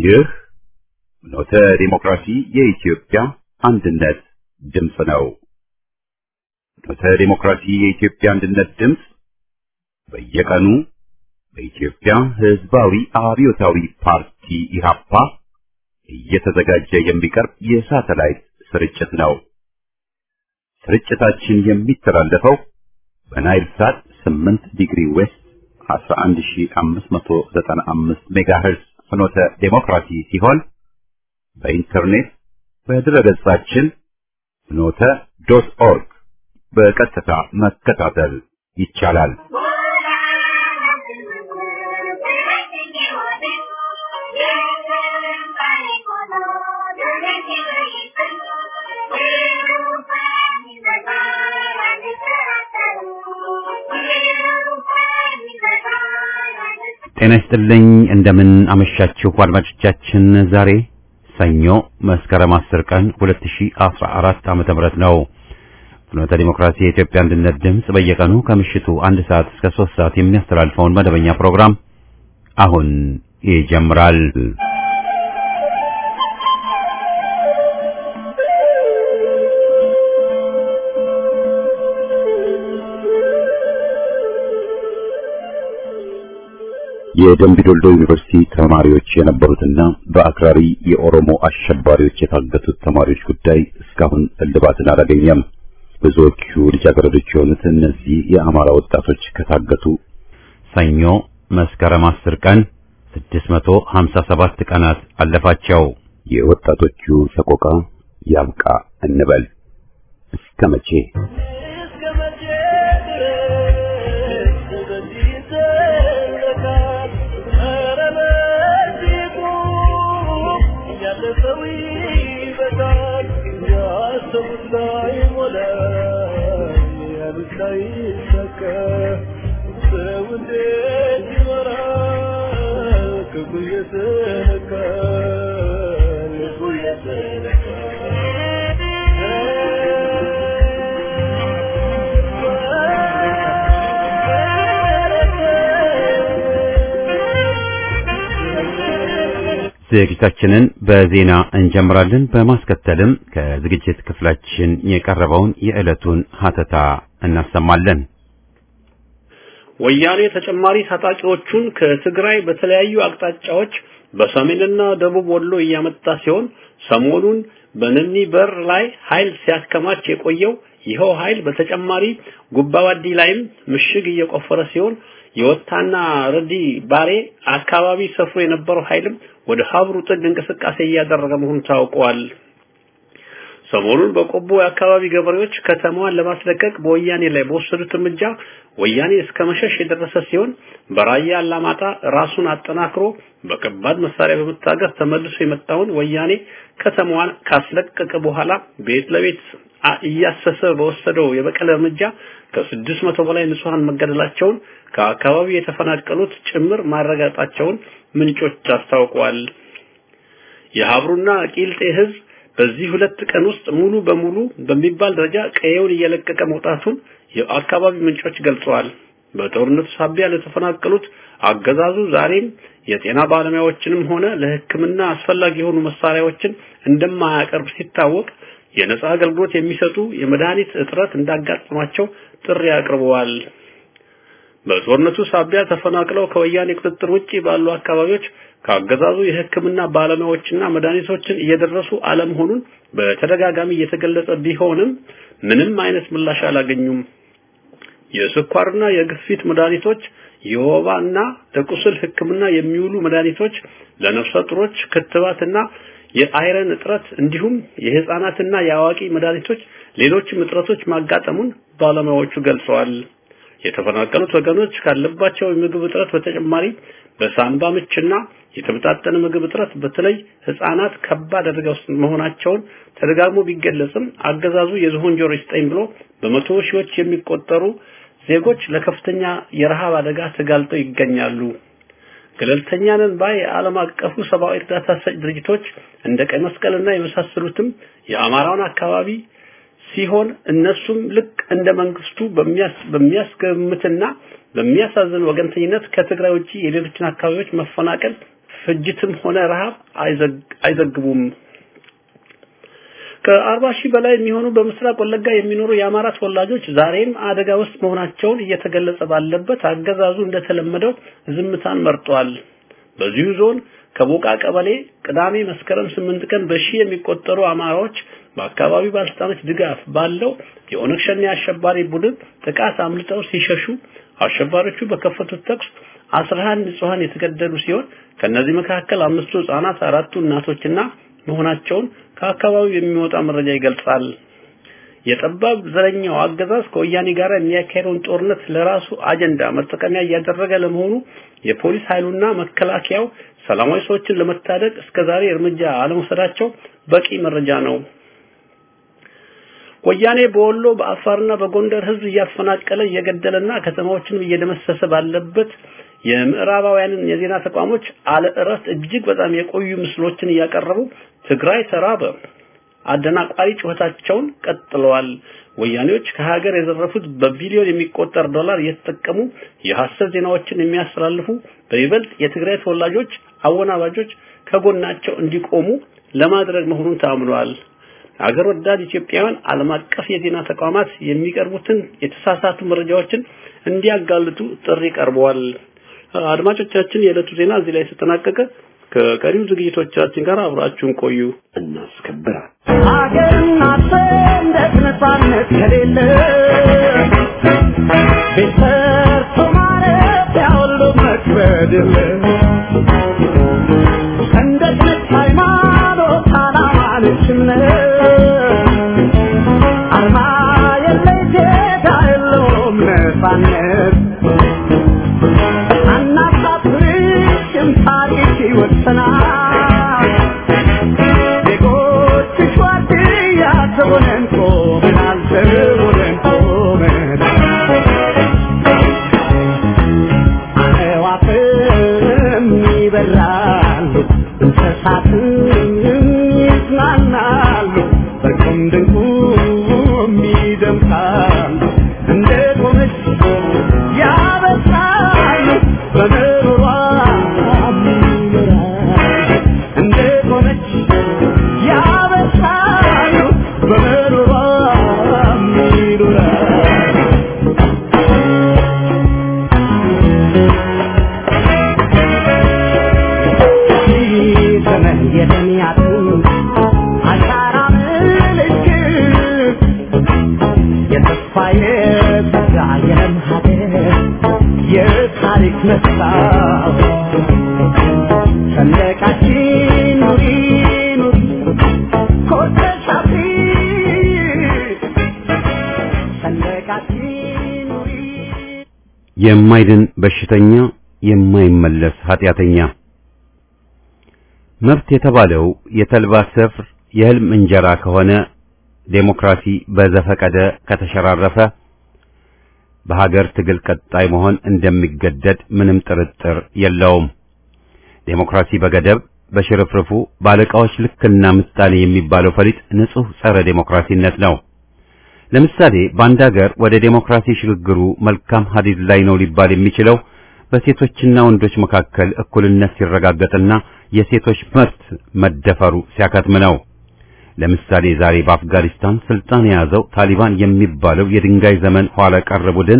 ይህ ኖተ ዲሞክራሲ የኢትዮጵያ አንድነት ድምፅ ነው። ኖተ ዲሞክራሲ የኢትዮጵያ አንድነት ድምፅ በየቀኑ በኢትዮጵያ ሕዝባዊ አብዮታዊ ፓርቲ ኢህአፓ እየተዘጋጀ የሚቀርብ የሳተላይት ስርጭት ነው። ስርጭታችን የሚተላለፈው በናይል ሳት 8 ዲግሪ ዌስት 11595 ሜጋሄርዝ ፍኖተ ዴሞክራሲ ሲሆን በኢንተርኔት በድረገጻችን ፍኖተ ዶት ኦርግ በቀጥታ መከታተል ይቻላል። ጤና ይስጥልኝ። እንደምን አመሻችሁ አድማጮቻችን። ዛሬ ሰኞ መስከረም 10 ቀን 2014 ዓመተ ምህረት ነው። ፍኖተ ዲሞክራሲ የኢትዮጵያ አንድነት ድምፅ በየቀኑ ከምሽቱ አንድ ሰዓት እስከ 3 ሰዓት የሚያስተላልፈውን መደበኛ ፕሮግራም አሁን ይጀምራል። የደምቢዶልዶ ዩኒቨርሲቲ ተማሪዎች የነበሩትና በአክራሪ የኦሮሞ አሸባሪዎች የታገቱት ተማሪዎች ጉዳይ እስካሁን እልባትን አላገኘም። ብዙዎቹ ልጃገረዶች የሆኑት እነዚህ የአማራ ወጣቶች ከታገቱ ሰኞ መስከረም 10 ቀን 657 ቀናት አለፋቸው። የወጣቶቹ ሰቆቃ ያብቃ እንበል። እስከ መቼ? ዝግጅታችንን በዜና እንጀምራለን። በማስከተልም ከዝግጅት ክፍላችን የቀረበውን የዕለቱን ሀተታ እናሰማለን። ወያኔ ተጨማሪ ታጣቂዎቹን ከትግራይ በተለያዩ አቅጣጫዎች በሰሜንና ደቡብ ወሎ እያመጣ ሲሆን ሰሞኑን በነኒ በር ላይ ኃይል ሲያከማች የቆየው ይኸው ኃይል በተጨማሪ ጉባዋዲ ላይም ምሽግ እየቆፈረ ሲሆን የወታና ረዲ ባሬ አካባቢ ሰፍሮ የነበረው ኃይልም ወደ ሀብሩ ጥግ እንቅስቃሴ እያደረገ መሆኑ ታውቋል። ሰሞኑን በቆቦ የአካባቢ ገበሬዎች ከተማዋን ለማስለቀቅ በወያኔ ላይ በወሰዱት እርምጃ ወያኔ እስከ መሸሽ የደረሰ ሲሆን በራያ አላማጣ ራሱን አጠናክሮ በከባድ መሳሪያ በመታገዝ ተመልሶ የመጣውን ወያኔ ከተማዋን ካስለቀቀ በኋላ ቤት ለቤት እያሰሰ በወሰደው የበቀል እርምጃ ከስድስት መቶ በላይ ንጹሃን መገደላቸውን ከአካባቢው የተፈናቀሉት ጭምር ማረጋጣቸውን ምንጮች አስታውቀዋል። የሀብሩና ቂልጤ ህዝብ በዚህ ሁለት ቀን ውስጥ ሙሉ በሙሉ በሚባል ደረጃ ቀየውን እየለቀቀ መውጣቱን የአካባቢ ምንጮች ገልጸዋል። በጦርነቱ ሳቢያ ለተፈናቀሉት አገዛዙ ዛሬም የጤና ባለሙያዎችንም ሆነ ለሕክምና አስፈላጊ የሆኑ መሳሪያዎችን እንደማያቀርብ ሲታወቅ የነጻ አገልግሎት የሚሰጡ የመድኃኒት እጥረት እንዳጋጠማቸው ጥሪ አቅርበዋል። በጦርነቱ ሳቢያ ተፈናቅለው ከወያኔ ቁጥጥር ውጪ ባሉ አካባቢዎች ከአገዛዙ የሕክምና ባለሙያዎችና መድኃኒቶችን እየደረሱ አለመሆኑን በተደጋጋሚ እየተገለጸ ቢሆንም ምንም አይነት ምላሽ አላገኙም። የስኳርና የግፊት መድኃኒቶች፣ የወባና ለቁስል ሕክምና የሚውሉ መድኃኒቶች፣ ለነፍሰ ጡሮች ክትባትና የአይረን እጥረት እንዲሁም የህፃናትና የአዋቂ መድኃኒቶች፣ ሌሎችም እጥረቶች ማጋጠሙን ባለሙያዎቹ ገልጸዋል። የተፈናቀሉት ወገኖች ካለባቸው የምግብ እጥረት በተጨማሪ በሳንባ ምችና የተመጣጠነ ምግብ እጥረት በተለይ ህፃናት ከባድ አደጋ ውስጥ መሆናቸውን ተደጋግሞ ቢገለጽም አገዛዙ የዝሆን ጆሮ ይስጠኝ ብሎ በመቶ ሺዎች የሚቆጠሩ ዜጎች ለከፍተኛ የረሃብ አደጋ ተጋልጠው ይገኛሉ። ገለልተኛ ነን ባይ የዓለም አቀፉ ሰብአዊ እርዳታ ሰጭ ድርጅቶች እንደ ቀይ መስቀልና የመሳሰሉትም የአማራውን አካባቢ ሲሆን እነሱም ልክ እንደ መንግስቱ በሚያስገምትና በሚያሳዝን ወገንተኝነት ከትግራይ ውጪ የሌሎችን አካባቢዎች መፈናቀል ፍጅትም ሆነ ረሃብ አይዘግቡም። ከአርባ ሺህ በላይ የሚሆኑ በምስራቅ ወለጋ የሚኖሩ የአማራ ተወላጆች ዛሬም አደጋ ውስጥ መሆናቸውን እየተገለጸ ባለበት አገዛዙ እንደተለመደው ዝምታን መርጧል። በዚሁ ዞን ከቦቃ ቀበሌ ቅዳሜ መስከረም ስምንት ቀን በሺህ የሚቆጠሩ አማራዎች በአካባቢው ባለስልጣኖች ድጋፍ ባለው የኦነግ ሸኔ አሸባሪ ቡድን ጥቃት አምልጠው ሲሸሹ አሸባሪዎቹ በከፈቱት ተኩስ 11 ንጹሃን የተገደሉ ሲሆን ከነዚህ መካከል አምስቱ ህጻናት፣ አራቱ እናቶችና መሆናቸውን ከአካባቢው የሚወጣ መረጃ ይገልጻል። የጠባብ ዘረኛው አገዛዝ ከወያኔ ጋር የሚያካሄደውን ጦርነት ለራሱ አጀንዳ መጠቀሚያ እያደረገ ለመሆኑ የፖሊስ ኃይሉና መከላከያው ሰላማዊ ሰዎችን ለመታደግ እስከዛሬ እርምጃ አለመውሰዳቸው በቂ መረጃ ነው። ወያኔ በወሎ በአፋርና በጎንደር ህዝብ እያፈናቀለ እየገደለና ከተማዎችንም እየደመሰሰ ባለበት የምዕራባውያንን የዜና ተቋሞች አለ እረፍት እጅግ በጣም የቆዩ ምስሎችን እያቀረቡ ትግራይ ተራበ አደናቋሪ ጩኸታቸውን ቀጥለዋል። ወያኔዎች ከሀገር የዘረፉት በቢሊዮን የሚቆጠር ዶላር እየተጠቀሙ የሐሰት ዜናዎችን የሚያስተላልፉ በይበልጥ የትግራይ ተወላጆች አወናባጆች ከጎናቸው እንዲቆሙ ለማድረግ መሆኑን ታምኗል። አገር ወዳድ ኢትዮጵያውያን ዓለም አቀፍ የዜና ተቋማት የሚቀርቡትን የተሳሳቱ መረጃዎችን እንዲያጋልጡ ጥሪ ቀርበዋል። አድማጮቻችን፣ የዕለቱ ዜና እዚህ ላይ ተጠናቀቀ። ከቀሪው ዝግጅቶቻችን ጋር አብራችሁን ቆዩ። እናስከብራል ሀገርና ሰንደቅ ነፃነት ከሌለ ቤት ሰርቶ ማረፊያ ሁሉ መክበድ የለ ሰንደቅ ነች ሃይማኖት፣ ዓላማ ነች እምነት አርማ የለይ ጌታ የለውም ነፃነት አናሳፍርሽም ታሪክ ይወሰናል ዜጎችሽ ዋርድያ ዘቦነን ቆመናል ዘቦነን ቆመናል አዕዋፍም ይበራሉ እንስሳትም ይዝናናሉ በቁም ድንቁም ይደምቃሉ እንደ ቆመች ያበስራሉ በምሮሯ ይኖራሉ እንደ ቆመች ያበስራሉ በምሮሯ ይኖራሉ ዘመን የደሚያትን አሻራ ምልክት የተስፋ የጸጋ የለም ሀገር የታሪክ መስታወት ሰንደቃችን ኑሪ ኑሪ ኮርተሽ አብሪ ሰንደቃችን ኑሪ የማይድን በሽተኛ የማይመለስ ኃጢአተኛ መብት የተባለው የተልባ ስፍር የህልም እንጀራ ከሆነ ዴሞክራሲ በዘፈቀደ ከተሸራረፈ በሀገር ትግል ቀጣይ መሆን እንደሚገደድ ምንም ጥርጥር የለውም። ዴሞክራሲ በገደብ በሽርፍርፉ ባለቃዎች ልክና ምጣኔ የሚባለው ፈሊጥ ንጹህ ጸረ ዴሞክራሲነት ነው። ለምሳሌ በአንድ ሀገር ወደ ዴሞክራሲ ሽግግሩ መልካም ሀዲድ ላይ ነው ሊባል የሚችለው በሴቶችና ወንዶች መካከል እኩልነት ሲረጋገጥና የሴቶች መብት መደፈሩ ሲያከትም ነው። ለምሳሌ ዛሬ በአፍጋኒስታን ስልጣን የያዘው ታሊባን የሚባለው የድንጋይ ዘመን ኋላ ቀር ቡድን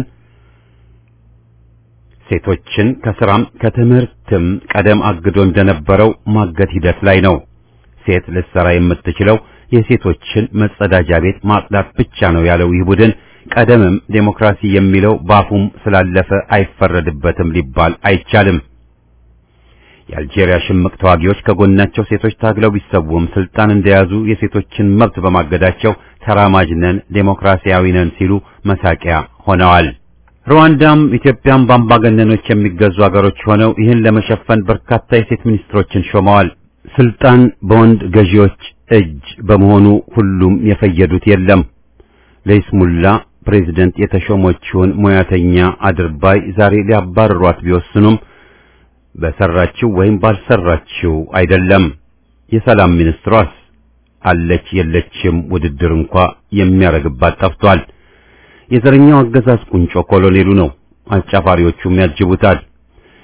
ሴቶችን ከስራም ከትምህርትም ቀደም አግዶ እንደነበረው ማገት ሂደት ላይ ነው። ሴት ልትሰራ የምትችለው የሴቶችን መጸዳጃ ቤት ማጽዳት ብቻ ነው ያለው ይህ ቡድን ቀደምም ዴሞክራሲ የሚለው ባፉም ስላለፈ አይፈረድበትም ሊባል አይቻልም። የአልጄሪያ ሽምቅ ተዋጊዎች ከጎናቸው ሴቶች ታግለው ቢሰውም ስልጣን እንደያዙ የሴቶችን መብት በማገዳቸው ተራማጅ ነን፣ ዴሞክራሲያዊ ነን ሲሉ መሳቂያ ሆነዋል። ሩዋንዳም ኢትዮጵያም በአምባገነኖች የሚገዙ አገሮች ሆነው ይህን ለመሸፈን በርካታ የሴት ሚኒስትሮችን ሾመዋል። ስልጣን በወንድ ገዢዎች እጅ በመሆኑ ሁሉም የፈየዱት የለም። ለይስሙላ ፕሬዝደንት የተሾመችውን ሙያተኛ አድርባይ ዛሬ ሊያባርሯት ቢወስኑም በሰራችው ወይም ባልሰራችው አይደለም። የሰላም ሚኒስትሯስ አለች የለችም ውድድር እንኳ የሚያረግባት ጠፍቷል። የዘረኛው አገዛዝ ቁንጮ ኮሎኔሉ ነው። አጫፋሪዎቹም ያጅቡታል።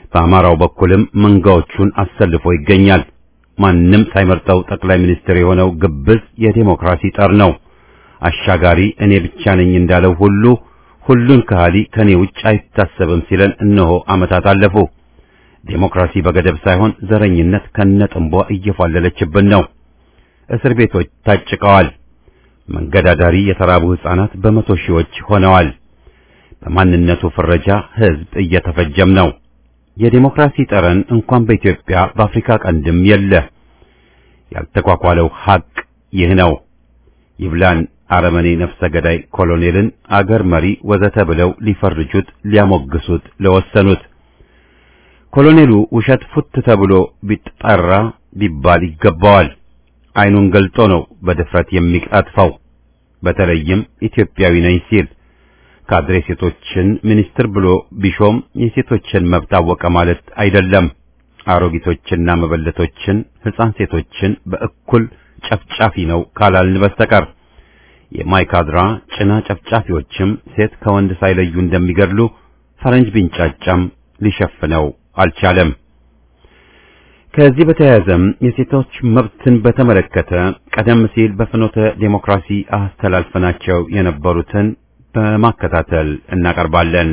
በአማራው በኩልም መንጋዎቹን አሰልፎ ይገኛል። ማንም ሳይመርጠው ጠቅላይ ሚኒስትር የሆነው ግብዝ የዴሞክራሲ ጠር ነው። አሻጋሪ እኔ ብቻ ነኝ እንዳለው ሁሉ ሁሉን ከሃሊ ከኔ ውጭ አይታሰብም ሲለን እነሆ ዓመታት አለፉ። ዴሞክራሲ በገደብ ሳይሆን ዘረኝነት ከነጥንቧ እየፏለለችብን ነው። እስር ቤቶች ታጭቀዋል። መንገዳዳሪ የተራቡ ሕፃናት በመቶ ሺዎች ሆነዋል። በማንነቱ ፍረጃ ሕዝብ እየተፈጀም ነው። የዴሞክራሲ ጠረን እንኳን በኢትዮጵያ በአፍሪካ ቀንድም የለ። ያልተኳኳለው ሐቅ ይህ ነው። ይብላን አረመኔ ነፍሰ ገዳይ ኮሎኔልን አገር መሪ ወዘተ ብለው ሊፈርጁት ሊያሞግሱት ለወሰኑት ኮሎኔሉ ውሸት ፉት ተብሎ ቢጠራ ቢባል ይገባዋል። አይኑን ገልጦ ነው በድፍረት የሚቀጥፈው። በተለይም ኢትዮጵያዊ ነኝ ሲል ካድሬ ሴቶችን ሚኒስትር ብሎ ቢሾም የሴቶችን መብት አወቀ ማለት አይደለም። አሮጊቶችና መበለቶችን፣ ሕፃን ሴቶችን በእኩል ጨፍጫፊ ነው ካላልን በስተቀር የማይካድራ ጭና ጨፍጫፊዎችም ሴት ከወንድ ሳይለዩ እንደሚገድሉ ፈረንጅ ቢንጫጫም ሊሸፍነው አልቻለም። ከዚህ በተያያዘም የሴቶች መብትን በተመለከተ ቀደም ሲል በፍኖተ ዴሞክራሲ አስተላልፈናቸው የነበሩትን በማከታተል እናቀርባለን።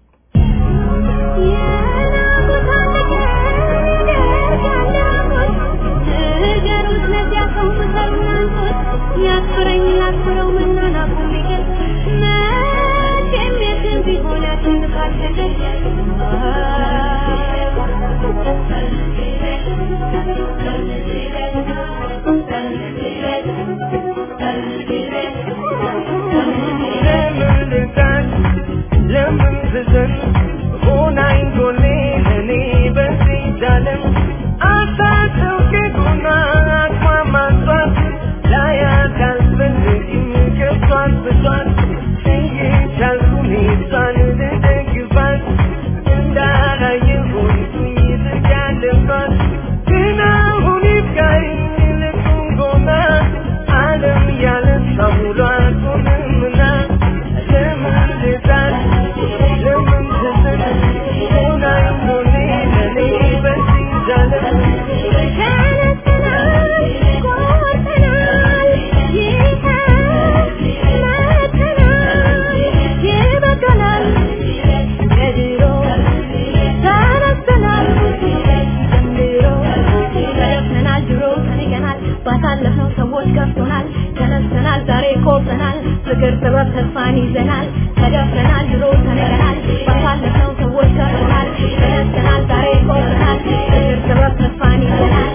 ባሳለፍነው ሰዎች ገብቶናል፣ ተነስተናል፣ ዛሬ ኮርተናል፣ ፍቅር ጥበብ ተስፋን ይዘናል፣ ተደፍረናል፣ ድሮ ተነገናል። ባሳለፍነው ሰዎች ገብቶናል፣ ተነስተናል፣ ዛሬ ኮርተናል፣ ፍቅር ጥበብ ተስፋን ይዘናል።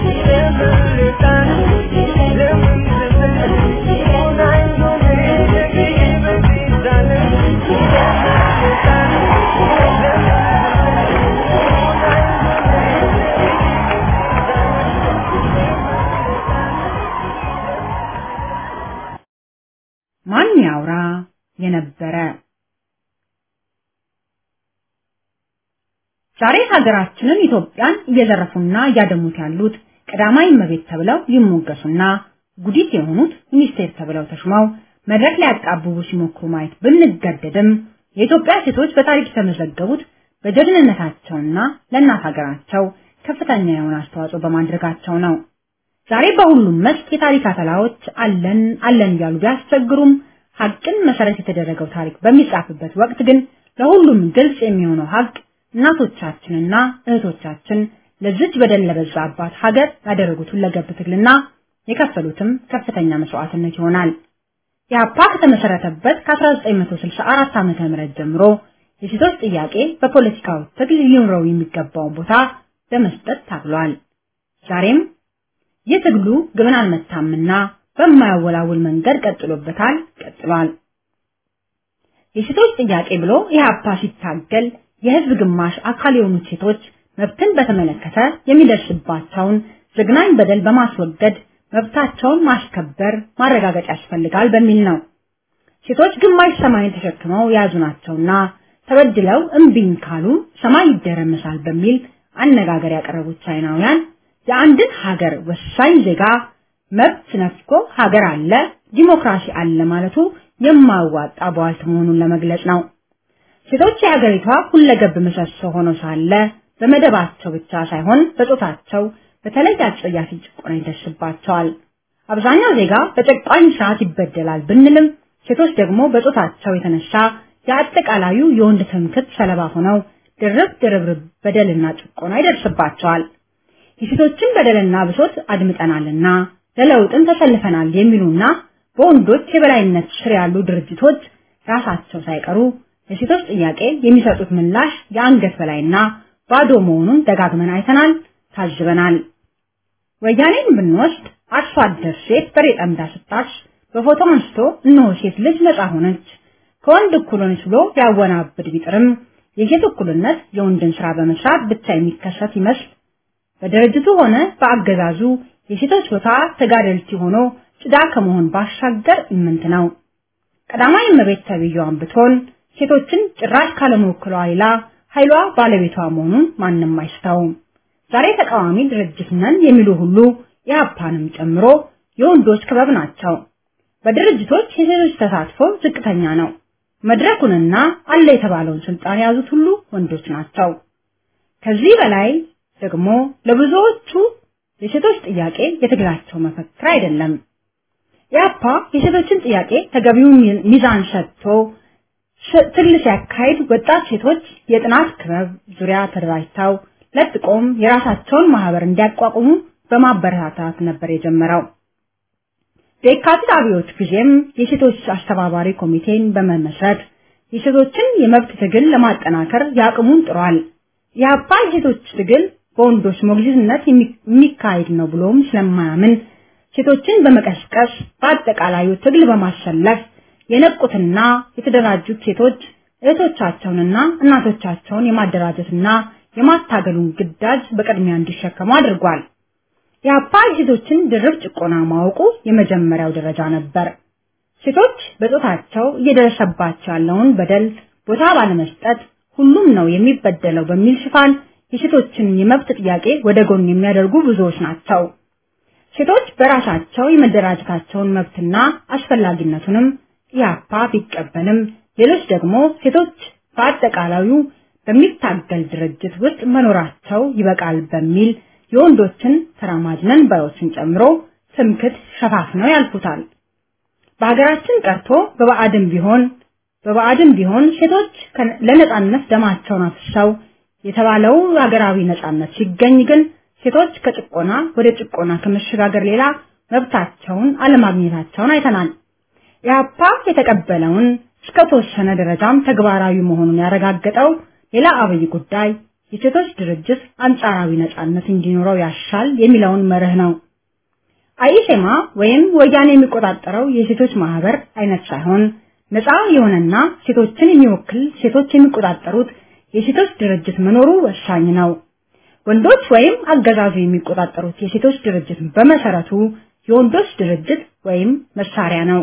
ማን ያውራ የነበረ ዛሬ ሀገራችንን ኢትዮጵያን እየዘረፉና እያደሙት ያሉት ቀዳማዊ እመቤት ተብለው ይሞገሱና ጉዲት የሆኑት ሚኒስቴር ተብለው ተሹመው መድረክ ላይ ያጣብቡ ሲሞክሩ ማየት ብንገደድም የኢትዮጵያ ሴቶች በታሪክ የተመዘገቡት በጀግንነታቸውና ለእናት ሀገራቸው ከፍተኛ የሆነ አስተዋጽኦ በማድረጋቸው ነው። ዛሬ በሁሉም መስክ የታሪክ አተላዎች አለን አለን እያሉ ቢያስቸግሩም ሀቅን መሰረት የተደረገው ታሪክ በሚጻፍበት ወቅት ግን ለሁሉም ግልጽ የሚሆነው ሀቅ እናቶቻችንና እህቶቻችን ለዚች በደል ለበዛባት ሀገር ያደረጉት ሁለገብ ትግልና የከፈሉትም ከፍተኛ መስዋዕትነት ይሆናል። የአፓ ከተመሰረተበት ከ1964 ዓ.ም ጀምሮ የሴቶች ጥያቄ በፖለቲካው ትግል ሊኖረው የሚገባውን ቦታ በመስጠት ታግሏል። ዛሬም ይህ ትግሉ ግብን አልመታምና በማያወላውል መንገድ ቀጥሎበታል፣ ቀጥሏል። የሴቶች ጥያቄ ብሎ ኢህአፓ ሲታገል የህዝብ ግማሽ አካል የሆኑት ሴቶች መብትን በተመለከተ የሚደርስባቸውን ዘግናኝ በደል በማስወገድ መብታቸውን ማስከበር ማረጋገጥ ያስፈልጋል በሚል ነው። ሴቶች ግማሽ ሰማይን ተሸክመው የያዙ ናቸውና ተበድለው እምቢኝ ካሉ ሰማይ ይደረመሳል በሚል አነጋገር ያቀረቡት ቻይናውያን የአንድን ሀገር ወሳኝ ዜጋ መብት ነፍጎ ሀገር አለ ዲሞክራሲ አለ ማለቱ የማያዋጣ በዋልት መሆኑን ለመግለጽ ነው። ሴቶች የሀገሪቷ ሁለገብ ምሰሶ ሆነው ሳለ በመደባቸው ብቻ ሳይሆን በጾታቸው በተለይ አጸያፊ ጭቆና ይደርስባቸዋል። አብዛኛው ዜጋ በጨቋኝ ስርዓት ይበደላል ብንልም ሴቶች ደግሞ በጾታቸው የተነሳ የአጠቃላዩ የወንድ ትምክህት ሰለባ ሆነው ድርብ ድርብርብ በደልና ጭቆና ይደርስባቸዋል። የሴቶችን በደልና ብሶት አድምጠናልና ለለውጥም ተሰልፈናል የሚሉና በወንዶች የበላይነት ስር ያሉ ድርጅቶች ራሳቸው ሳይቀሩ ለሴቶች ጥያቄ የሚሰጡት ምላሽ የአንገት በላይና ባዶ መሆኑን ደጋግመን አይተናል፣ ታዝበናል። ወያኔን ብንወስድ አርሶ አደር ሴት በሬ ጠምዳ ስታርስ በፎቶ አንስቶ እነሆ ሴት ልጅ ነፃ ሆነች ከወንድ እኩል ሆነች ብሎ ሊያወናብድ ቢጥርም የሴት እኩልነት የወንድን ስራ በመስራት ብቻ የሚከሰት ይመስል በድርጅቱ ሆነ በአገዛዙ የሴቶች ቦታ ተጋደልቲ ሆኖ ጭዳ ከመሆን ባሻገር ኢምንት ነው። ቀዳማዊ እመቤት ተብዬዋን ብትሆን ሴቶችን ጭራሽ ካለመወክሏ ሌላ ኃይሏ ባለቤቷ መሆኑን ማንም አይስተውም። ዛሬ ተቃዋሚ ድርጅት ነን የሚሉ ሁሉ የአፓንም ጨምሮ የወንዶች ክበብ ናቸው። በድርጅቶች የሴቶች ተሳትፎ ዝቅተኛ ነው። መድረኩንና አለ የተባለውን ስልጣን የያዙት ሁሉ ወንዶች ናቸው። ከዚህ በላይ ደግሞ ለብዙዎቹ የሴቶች ጥያቄ የትግላቸው መፈክር አይደለም። የአፓ የሴቶችን ጥያቄ ተገቢውን ሚዛን ሰጥቶ ትግል ሲያካሂድ ወጣት ሴቶች የጥናት ክበብ ዙሪያ ተደራጅተው ለጥቆም የራሳቸውን ማህበር እንዲያቋቁሙ በማበረታታት ነበር የጀመረው። የካቲት አብዮት ጊዜም የሴቶች አስተባባሪ ኮሚቴን በመመስረት የሴቶችን የመብት ትግል ለማጠናከር ያቅሙን ጥሯል። የአፓ የሴቶች ትግል በወንዶች ሞግዚትነት የሚካሄድ ነው ብሎም ስለማያምን ሴቶችን በመቀስቀስ በአጠቃላዩ ትግል በማሰለፍ የነቁትና የተደራጁት ሴቶች እህቶቻቸውንና እናቶቻቸውን የማደራጀትና የማታገሉን ግዳጅ በቅድሚያ እንዲሸከሙ አድርጓል። የአፓ የሴቶችን ድርብ ጭቆና ማወቁ የመጀመሪያው ደረጃ ነበር። ሴቶች በጾታቸው እየደረሰባቸው ያለውን በደል ቦታ ባለመስጠት ሁሉም ነው የሚበደለው በሚል ሽፋን የሴቶችን የመብት ጥያቄ ወደ ጎን የሚያደርጉ ብዙዎች ናቸው። ሴቶች በራሳቸው የመደራጀታቸውን መብትና አስፈላጊነቱንም ኢያፓ ቢቀበልም ሌሎች ደግሞ ሴቶች በአጠቃላዩ በሚታገል ድርጅት ውስጥ መኖራቸው ይበቃል በሚል የወንዶችን ተራማጅ ነን ባዮችን ጨምሮ ትምክት ሸፋፍነው ያልፉታል። በሀገራችን ቀርቶ በባዕድም ቢሆን በባዕድም ቢሆን ሴቶች ለነጻነት ደማቸውን አፍሰው የተባለው ሀገራዊ ነጻነት ሲገኝ ግን ሴቶች ከጭቆና ወደ ጭቆና ከመሸጋገር ሌላ መብታቸውን አለማግኘታቸውን አይተናል። የአፓ የተቀበለውን እስከ ተወሰነ ደረጃም ተግባራዊ መሆኑን ያረጋገጠው ሌላ አብይ ጉዳይ የሴቶች ድርጅት አንጻራዊ ነጻነት እንዲኖረው ያሻል የሚለውን መርህ ነው። አይሴማ ወይም ወያኔ የሚቆጣጠረው የሴቶች ማህበር አይነት ሳይሆን ነፃ የሆነና ሴቶችን የሚወክል ሴቶች የሚቆጣጠሩት የሴቶች ድርጅት መኖሩ ወሳኝ ነው። ወንዶች ወይም አገዛዙ የሚቆጣጠሩት የሴቶች ድርጅት በመሰረቱ የወንዶች ድርጅት ወይም መሳሪያ ነው።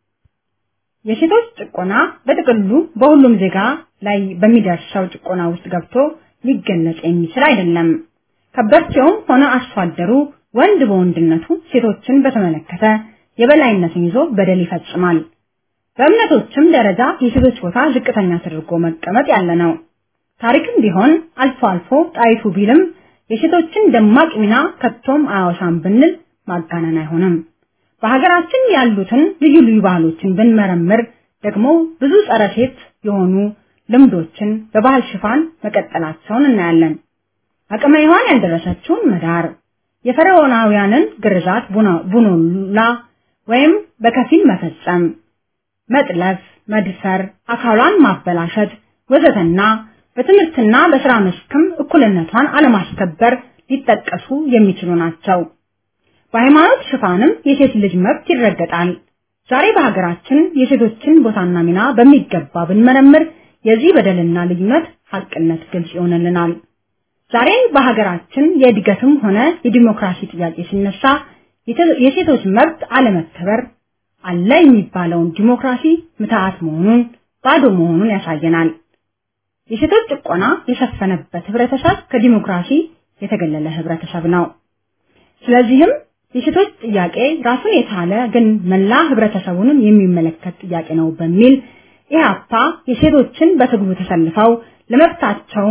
የሴቶች ጭቆና በጥቅሉ በሁሉም ዜጋ ላይ በሚደርሰው ጭቆና ውስጥ ገብቶ ሊገለጽ የሚችል አይደለም። ከበርቴውም ሆነ አርሶ አደሩ ወንድ በወንድነቱ ሴቶችን በተመለከተ የበላይነትን ይዞ በደል ይፈጽማል። በእምነቶችም ደረጃ የሴቶች ቦታ ዝቅተኛ ተደርጎ መቀመጥ ያለ ነው። ታሪክም ቢሆን አልፎ አልፎ ጣይቱ ቢልም የሴቶችን ደማቅ ሚና ከቶም አያወሳም ብንል ማጋነን አይሆንም። በሀገራችን ያሉትን ልዩ ልዩ ባህሎችን ብንመረምር ደግሞ ብዙ ጸረ ሴት የሆኑ ልምዶችን በባህል ሽፋን መቀጠላቸውን እናያለን። አቅመ ሔዋን ያልደረሰችውን መዳር፣ የፈርዖናውያንን ግርዛት ቡኖላ ወይም በከፊል መፈጸም፣ መጥለፍ፣ መድፈር፣ አካሏን ማበላሸት ወዘተና በትምህርትና በስራ መስክም እኩልነቷን አለማስከበር ሊጠቀሱ የሚችሉ ናቸው። በሃይማኖት ሽፋንም የሴት ልጅ መብት ይረገጣል። ዛሬ በሀገራችን የሴቶችን ቦታና ሚና በሚገባ ብንመረምር የዚህ በደልና ልዩነት ሀቅነት ግልጽ ይሆንልናል። ዛሬ በሀገራችን የእድገትም ሆነ የዲሞክራሲ ጥያቄ ሲነሳ የሴቶች መብት አለመከበር አለ የሚባለውን ዲሞክራሲ ምትሃት መሆኑን ባዶ መሆኑን ያሳየናል። የሴቶች ጭቆና የሰፈነበት ህብረተሰብ ከዲሞክራሲ የተገለለ ህብረተሰብ ነው። ስለዚህም የሴቶች ጥያቄ ራሱን የቻለ ግን መላ ህብረተሰቡንም የሚመለከት ጥያቄ ነው በሚል ኢህአፓ የሴቶችን በትግሉ ተሰልፈው ለመብታቸውም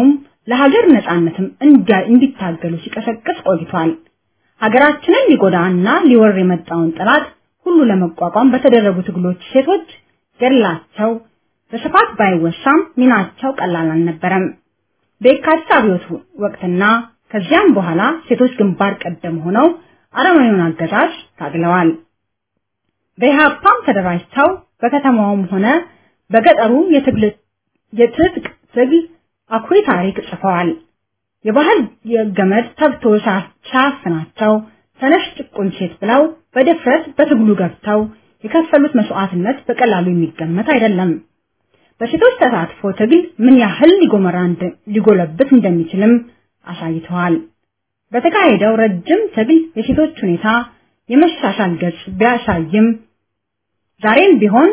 ለሀገር ነጻነትም እንዲታገሉ ሲቀሰቅስ ቆይቷል። ሀገራችንን ሊጎዳና ሊወር የመጣውን ጠላት ሁሉ ለመቋቋም በተደረጉ ትግሎች ሴቶች ገድላቸው በስፋት ባይወሳም ሚናቸው ቀላል አልነበረም። በየካቲት አብዮት ወቅትና ከዚያም በኋላ ሴቶች ግንባር ቀደም ሆነው አረመኔውን አገዛዝ ታግለዋል። በኢህአፓም ተደራጅተው በከተማውም ሆነ በገጠሩ የትግል የትጥቅ ትግል አኩሪ ታሪክ ጽፈዋል። የባህል የገመድ ተብቶ ሳያፍናቸው ተነሽ ጭቁን ሴት ብለው በድፍረት በትግሉ ገብተው የከፈሉት መስዋዕትነት በቀላሉ የሚገመት አይደለም። በሴቶች ተሳትፎ ትግል ምን ያህል ሊጎመራ ሊጎለብት እንደሚችልም አሳይተዋል። በተካሄደው ረጅም ትግል የሴቶች ሁኔታ የመሻሻል ገጽ ቢያሳይም ዛሬም ቢሆን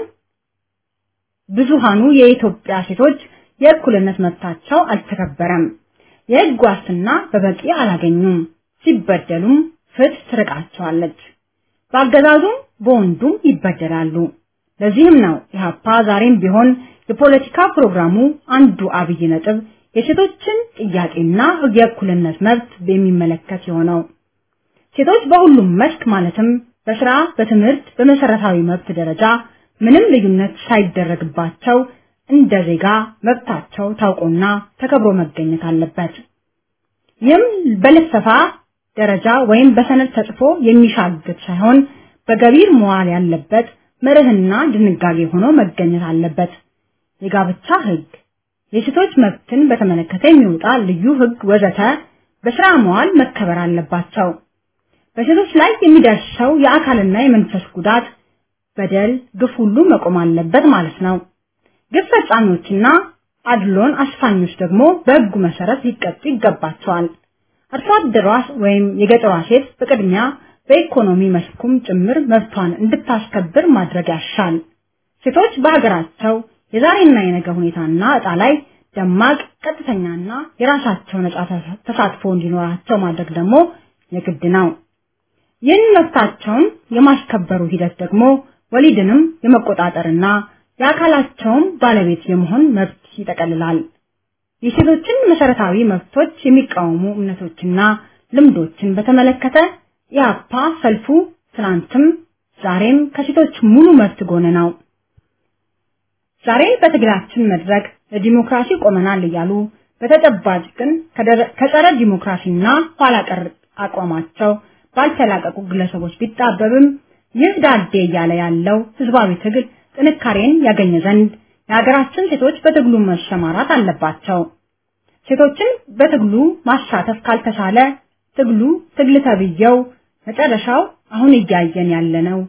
ብዙሃኑ የኢትዮጵያ ሴቶች የእኩልነት መብታቸው አልተከበረም። የሕግ ዋስትና በበቂ አላገኙም። ሲበደሉም ፍትህ ትርቃቸዋለች። በአገዛዙም በወንዱም ይበደላሉ። ለዚህም ነው ኢህአፓ ዛሬም ቢሆን የፖለቲካ ፕሮግራሙ አንዱ አብይ ነጥብ የሴቶችን ጥያቄና የእኩልነት መብት በሚመለከት የሆነው። ሴቶች በሁሉም መስክ ማለትም በስራ፣ በትምህርት፣ በመሰረታዊ መብት ደረጃ ምንም ልዩነት ሳይደረግባቸው እንደ ዜጋ መብታቸው ታውቆና ተከብሮ መገኘት አለበት። ይህም በልፈፋ ደረጃ ወይም በሰነድ ተጽፎ የሚሻግት ሳይሆን በገቢር መዋል ያለበት መርህና ድንጋጌ ሆኖ መገኘት አለበት። የጋብቻ ህግ፣ የሴቶች መብትን በተመለከተ የሚወጣ ልዩ ህግ ወዘተ በስራ መዋል መከበር አለባቸው። በሴቶች ላይ የሚደርሰው የአካልና የመንፈስ ጉዳት፣ በደል፣ ግፍ ሁሉ መቆም አለበት ማለት ነው። ግፍ ፈጻሚዎችና አድሎን አስፋኞች ደግሞ በህጉ መሰረት ሊቀጡ ይገባቸዋል። አርሶ አደሯ ወይም የገጠሯ ሴት በቅድሚያ በኢኮኖሚ መስኩም ጭምር መብቷን እንድታስከብር ማድረግ ያሻል። ሴቶች በሀገራቸው የዛሬና የነገ ሁኔታና እጣ ላይ ደማቅ ቀጥተኛና የራሳቸው ነጻ ተሳትፎ እንዲኖራቸው ማድረግ ደግሞ የግድ ነው። ይህን መብታቸውን የማስከበሩ ሂደት ደግሞ ወሊድንም የመቆጣጠርና የአካላቸውም ባለቤት የመሆን መብት ይጠቀልላል። የሴቶችን መሰረታዊ መብቶች የሚቃወሙ እምነቶችና ልምዶችን በተመለከተ የአፓ ሰልፉ ትናንትም ዛሬም ከሴቶች ሙሉ መብት ጎን ነው። ዛሬ በትግላችን መድረክ ለዲሞክራሲ ቆመናል እያሉ በተጨባጭ ግን ከጸረ ዲሞክራሲና ኋላ ቀር አቋማቸው ባልተላቀቁ ግለሰቦች ቢጣበብም ይህ ዳዴ እያለ ያለው ህዝባዊ ትግል ጥንካሬን ያገኘ ዘንድ የሀገራችን ሴቶች በትግሉ መሰማራት አለባቸው። ሴቶችን በትግሉ ማሳተፍ ካልተቻለ ትግሉ ትግል ተብየው መጨረሻው አሁን እያየን ያለነው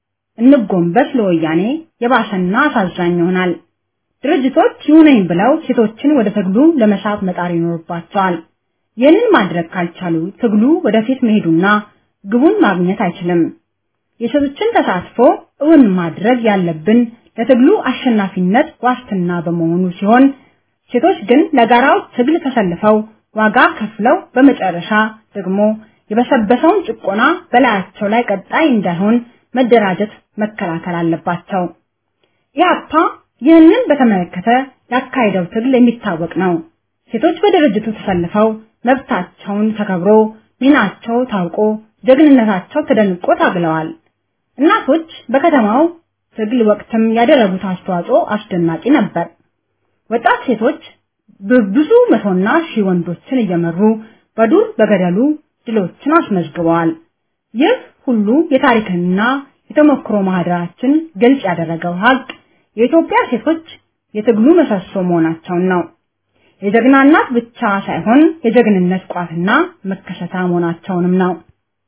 እንጎንበስ ለወያኔ የባሰና አሳዛኝ ይሆናል። ድርጅቶች ይሁነኝ ብለው ሴቶችን ወደ ትግሉ ለመሳብ መጣር ይኖርባቸዋል። ይህንን ማድረግ ካልቻሉ ትግሉ ወደፊት መሄዱና ግቡን ማግኘት አይችልም። የሴቶችን ተሳትፎ እውን ማድረግ ያለብን ለትግሉ አሸናፊነት ዋስትና በመሆኑ ሲሆን ሴቶች ግን ለጋራው ትግል ተሰልፈው ዋጋ ከፍለው በመጨረሻ ደግሞ የበሰበሰውን ጭቆና በላያቸው ላይ ቀጣይ እንዳይሆን መደራጀት መከላከል አለባቸው። ኢህአፓ ይህንን በተመለከተ ያካሄደው ትግል የሚታወቅ ነው። ሴቶች በድርጅቱ ተሰልፈው መብታቸውን ተከብሮ ሚናቸው ታውቆ ጀግንነታቸው ተደንቆ ታግለዋል። እናቶች በከተማው ትግል ወቅትም ያደረጉት አስተዋጽኦ አስደናቂ ነበር። ወጣት ሴቶች በብዙ መቶና ሺህ ወንዶችን እየመሩ በዱር በገደሉ ድሎችን አስመዝግበዋል። ይህ ሁሉ የታሪክና የተሞክሮ ማህደራችን ግልጽ ያደረገው ሀቅ የኢትዮጵያ ሴቶች የትግሉ ምሰሶ መሆናቸውን ነው። የጀግና እናት ብቻ ሳይሆን የጀግንነት ቋትና መከሰታ መሆናቸውንም ነው።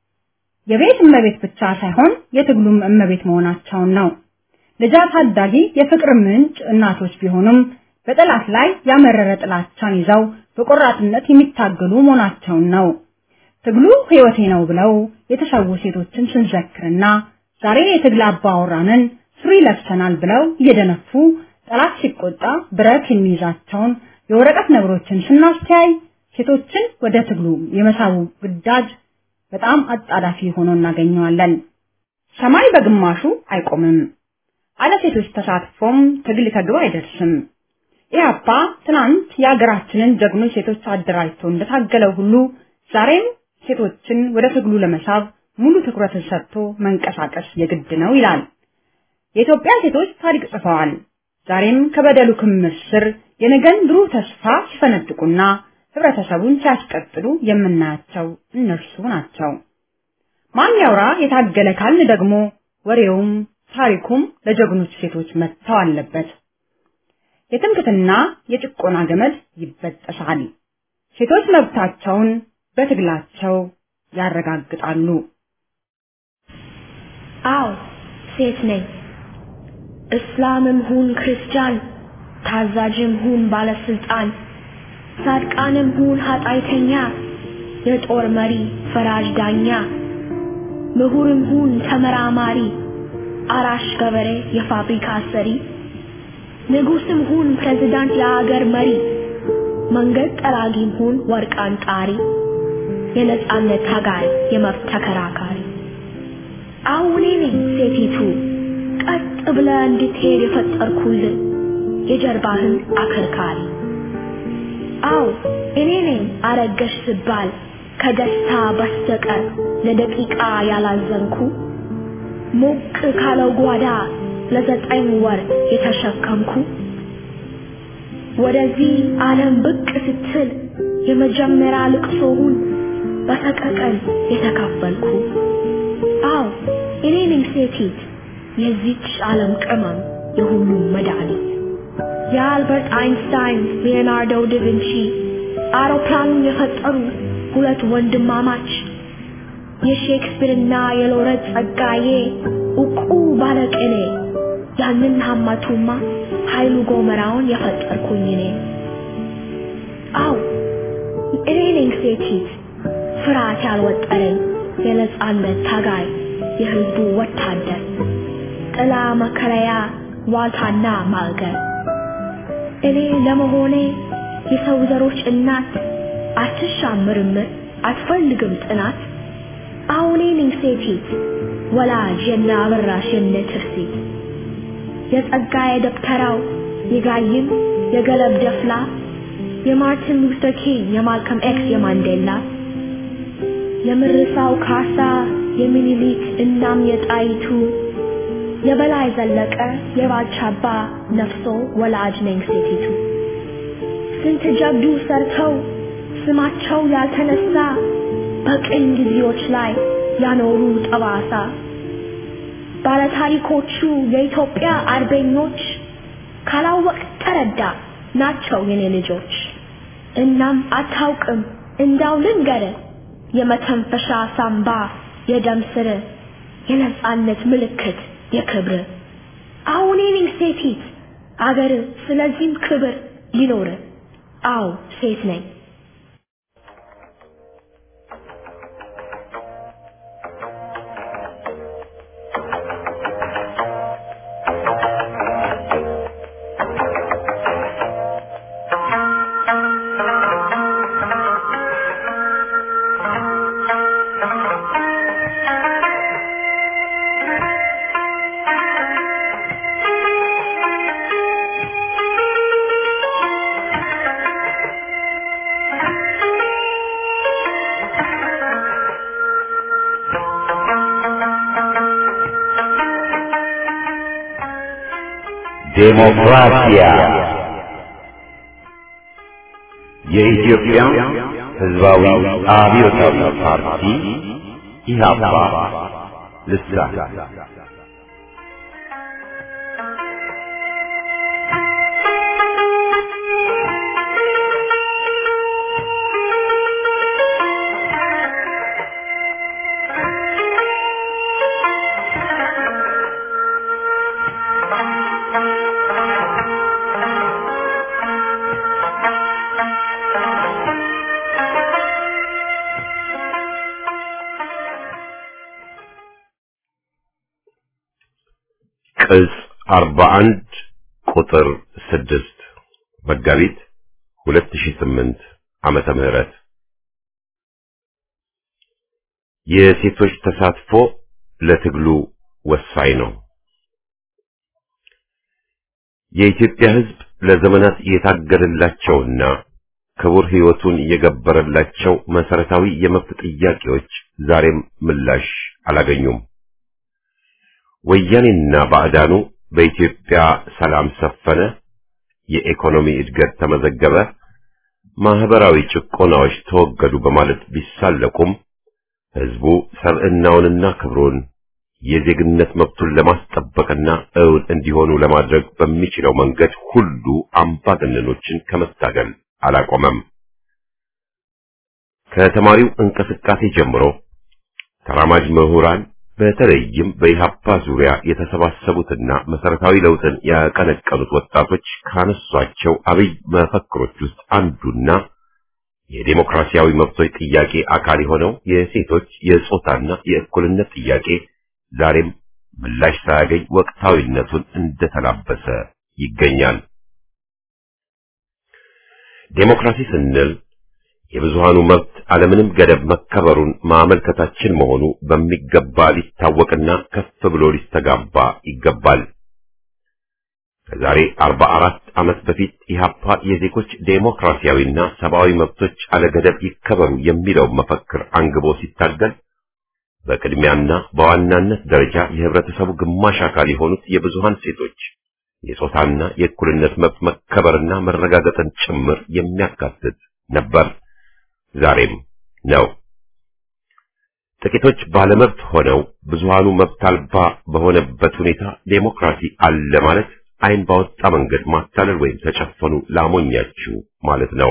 የቤት እመቤት ብቻ ሳይሆን የትግሉም እመቤት መሆናቸውን ነው። ልጅ ታዳጊ የፍቅር ምንጭ እናቶች ቢሆኑም በጠላት ላይ ያመረረ ጥላቻን ይዘው በቆራጥነት የሚታገሉ መሆናቸውን ነው። ትግሉ ህይወቴ ነው ብለው የተሰዉ ሴቶችን ስንዘክርና ዛሬ የትግል አባወራንን ሱሪ ለብሰናል ብለው እየደነፉ ጠላት ሲቆጣ ብረት የሚይዛቸውን የወረቀት ነብሮችን ስናስተያይ ሴቶችን ወደ ትግሉ የመሳቡ ግዳጅ በጣም አጣዳፊ ሆኖ እናገኘዋለን። ሰማይ በግማሹ አይቆምም። አለ ሴቶች ተሳትፎም ትግል ከግብ አይደርስም። ኢህአፓ ትናንት የሀገራችንን ጀግኖች ሴቶች አደራጅቶ እንደታገለው ሁሉ ዛሬም ሴቶችን ወደ ትግሉ ለመሳብ ሙሉ ትኩረትን ሰጥቶ መንቀሳቀስ የግድ ነው ይላል። የኢትዮጵያ ሴቶች ታሪክ ጽፈዋል። ዛሬም ከበደሉ ክምር ስር የነገን ብሩህ ተስፋ ሲፈነጥቁና ህብረተሰቡን ሲያስቀጥሉ የምናያቸው እነርሱ ናቸው። ማን ያውራ የታገለ ካልን ደግሞ ወሬውም ታሪኩም ለጀግኖች ሴቶች መጥተው አለበት። የትምክትና የጭቆና ገመድ ይበጠሳል። ሴቶች መብታቸውን በትግላቸው ያረጋግጣሉ። አዎ ሴት ነኝ። እስላምም ሁን ክርስቲያን፣ ታዛዥም ሁን ባለስልጣን፣ ጻድቃንም ሁን ኃጢአተኛ፣ የጦር መሪ ፈራጅ ዳኛ፣ ምሁርም ሁን ተመራማሪ፣ አራሽ ገበሬ የፋብሪካ ሰሪ፣ ንጉስም ሁን ፕሬዝዳንት የአገር መሪ፣ መንገድ ጠራጊም ሁን ወርቅ አንጣሪ፣ የነጻነት ታጋይ የመብት ተከራካሪ አሁን እኔ ነኝ ሴቲቱ ቀጥ ብለ እንድትሄድ የፈጠርኩልን የጀርባህን አከርካሪ። አዎ እኔ ነኝ አረገሽ ስባል ከደስታ በስተቀር ለደቂቃ ያላዘንኩ ሞቅ ካለው ጓዳ ለዘጠኝ ወር የተሸከምኩ ወደዚህ ዓለም ብቅ ስትል የመጀመሪያ ልቅሶውን በሰቀቀን የተካፈልኩ አዎ እኔ ነኝ ሴቲት የዚች ዓለም ቅመም የሁሉም መድኃኒት የአልበርት አይንስታይን ሊዮናርዶ ዳቪንቺ አውሮፕላኑን የፈጠሩ ሁለት ወንድማማች የሼክስፒርና የሎረት ጸጋዬ እቁ ባለቅኔ ያንን ሀማቱማ ኃይሉ ጎመራውን የፈጠርኩኝ እኔ አው እኔ ነኝ ሴቲት ፍርሃት ያልወጠረኝ የነጻነት ታጋይ የህዝቡ ወታደር ጥላ መከለያ ዋልታና ማገር እኔ ለመሆኔ የሰው ዘሮች እናት አትሻም ምርምር አትፈልግም ጥናት አሁኔ ነኝ ሴቲት ወላጅ የነ አበራሽ የነ ትርሲት የጸጋዬ ደብተራው የጋይም የገለብ ደፍላ የማርቲን ሉተር ኪንግ የማልከም ኤክስ የማንዴላ የምርሳው ካሳ የሚኒሊክ እናም የጣይቱ የበላይ ዘለቀ የባልቻባ ነፍሶ ወላጅ ነኝ ሴቲቱ ስንት ጀብዱ ሰርተው ስማቸው ያልተነሳ በቅኝ ጊዜዎች ላይ ያኖሩ ጠባሳ ባለታሪኮቹ የኢትዮጵያ አርበኞች ካላወቅ ተረዳ ናቸው የኔ ልጆች። እናም አታውቅም እንዳው ልንገር የመተንፈሻ ሳምባ የደም ስር የነጻነት ምልክት የክብር አሁን እኔ ሴቲት አገር ስለዚህም ክብር ሊኖር አው ሴት ነኝ ዴሞክራሲያ የኢትዮጵያ ሕዝባዊ አብዮታዊ ፓርቲ ኢህአፓ ልሳን ቅጽ 41 ቁጥር 6 መጋቢት 2008 ዓመተ ምህረት የሴቶች ተሳትፎ ለትግሉ ወሳኝ ነው። የኢትዮጵያ ሕዝብ ለዘመናት የታገለላቸውና ክቡር ሕይወቱን የገበረላቸው መሰረታዊ የመብት ጥያቄዎች ዛሬም ምላሽ አላገኙም። ወያኔና ባዕዳኑ በኢትዮጵያ ሰላም ሰፈነ፣ የኢኮኖሚ እድገት ተመዘገበ፣ ማህበራዊ ጭቆናዎች ተወገዱ በማለት ቢሳለቁም ህዝቡ ሰብዕናውንና ክብሩን የዜግነት መብቱን ለማስጠበቅና እውን እንዲሆኑ ለማድረግ በሚችለው መንገድ ሁሉ አምባገነኖችን ከመታገል አላቆመም። ከተማሪው እንቅስቃሴ ጀምሮ ተራማጅ ምሁራን በተለይም በኢሃፓ ዙሪያ የተሰባሰቡትና መሰረታዊ ለውጥን ያቀነቀኑት ወጣቶች ካነሷቸው አብይ መፈክሮች ውስጥ አንዱና የዴሞክራሲያዊ መብቶች ጥያቄ አካል የሆነው የሴቶች የጾታና የእኩልነት ጥያቄ ዛሬም ምላሽ ሳያገኝ ወቅታዊነቱን እንደተላበሰ ይገኛል። ዴሞክራሲ ስንል የብዙሃኑ መብት አለምንም ገደብ መከበሩን ማመልከታችን መሆኑ በሚገባ ሊታወቅና ከፍ ብሎ ሊስተጋባ ይገባል። ከዛሬ 44 ዓመት በፊት ኢህአፓ የዜጎች ዴሞክራሲያዊና ሰብአዊ መብቶች አለገደብ ይከበሩ የሚለው መፈክር አንግቦ ሲታገል በቅድሚያና በዋናነት ደረጃ የህብረተሰቡ ግማሽ አካል የሆኑት የብዙሃን ሴቶች የጾታና የእኩልነት መብት መከበርና መረጋገጥን ጭምር የሚያካትት ነበር። ዛሬም ነው። ጥቂቶች ባለመብት ሆነው ብዙሃኑ መብት አልባ በሆነበት ሁኔታ ዴሞክራሲ አለ ማለት ዓይን ባወጣ መንገድ ማታለል ወይም ተጨፈኑ ላሞኛችሁ ማለት ነው።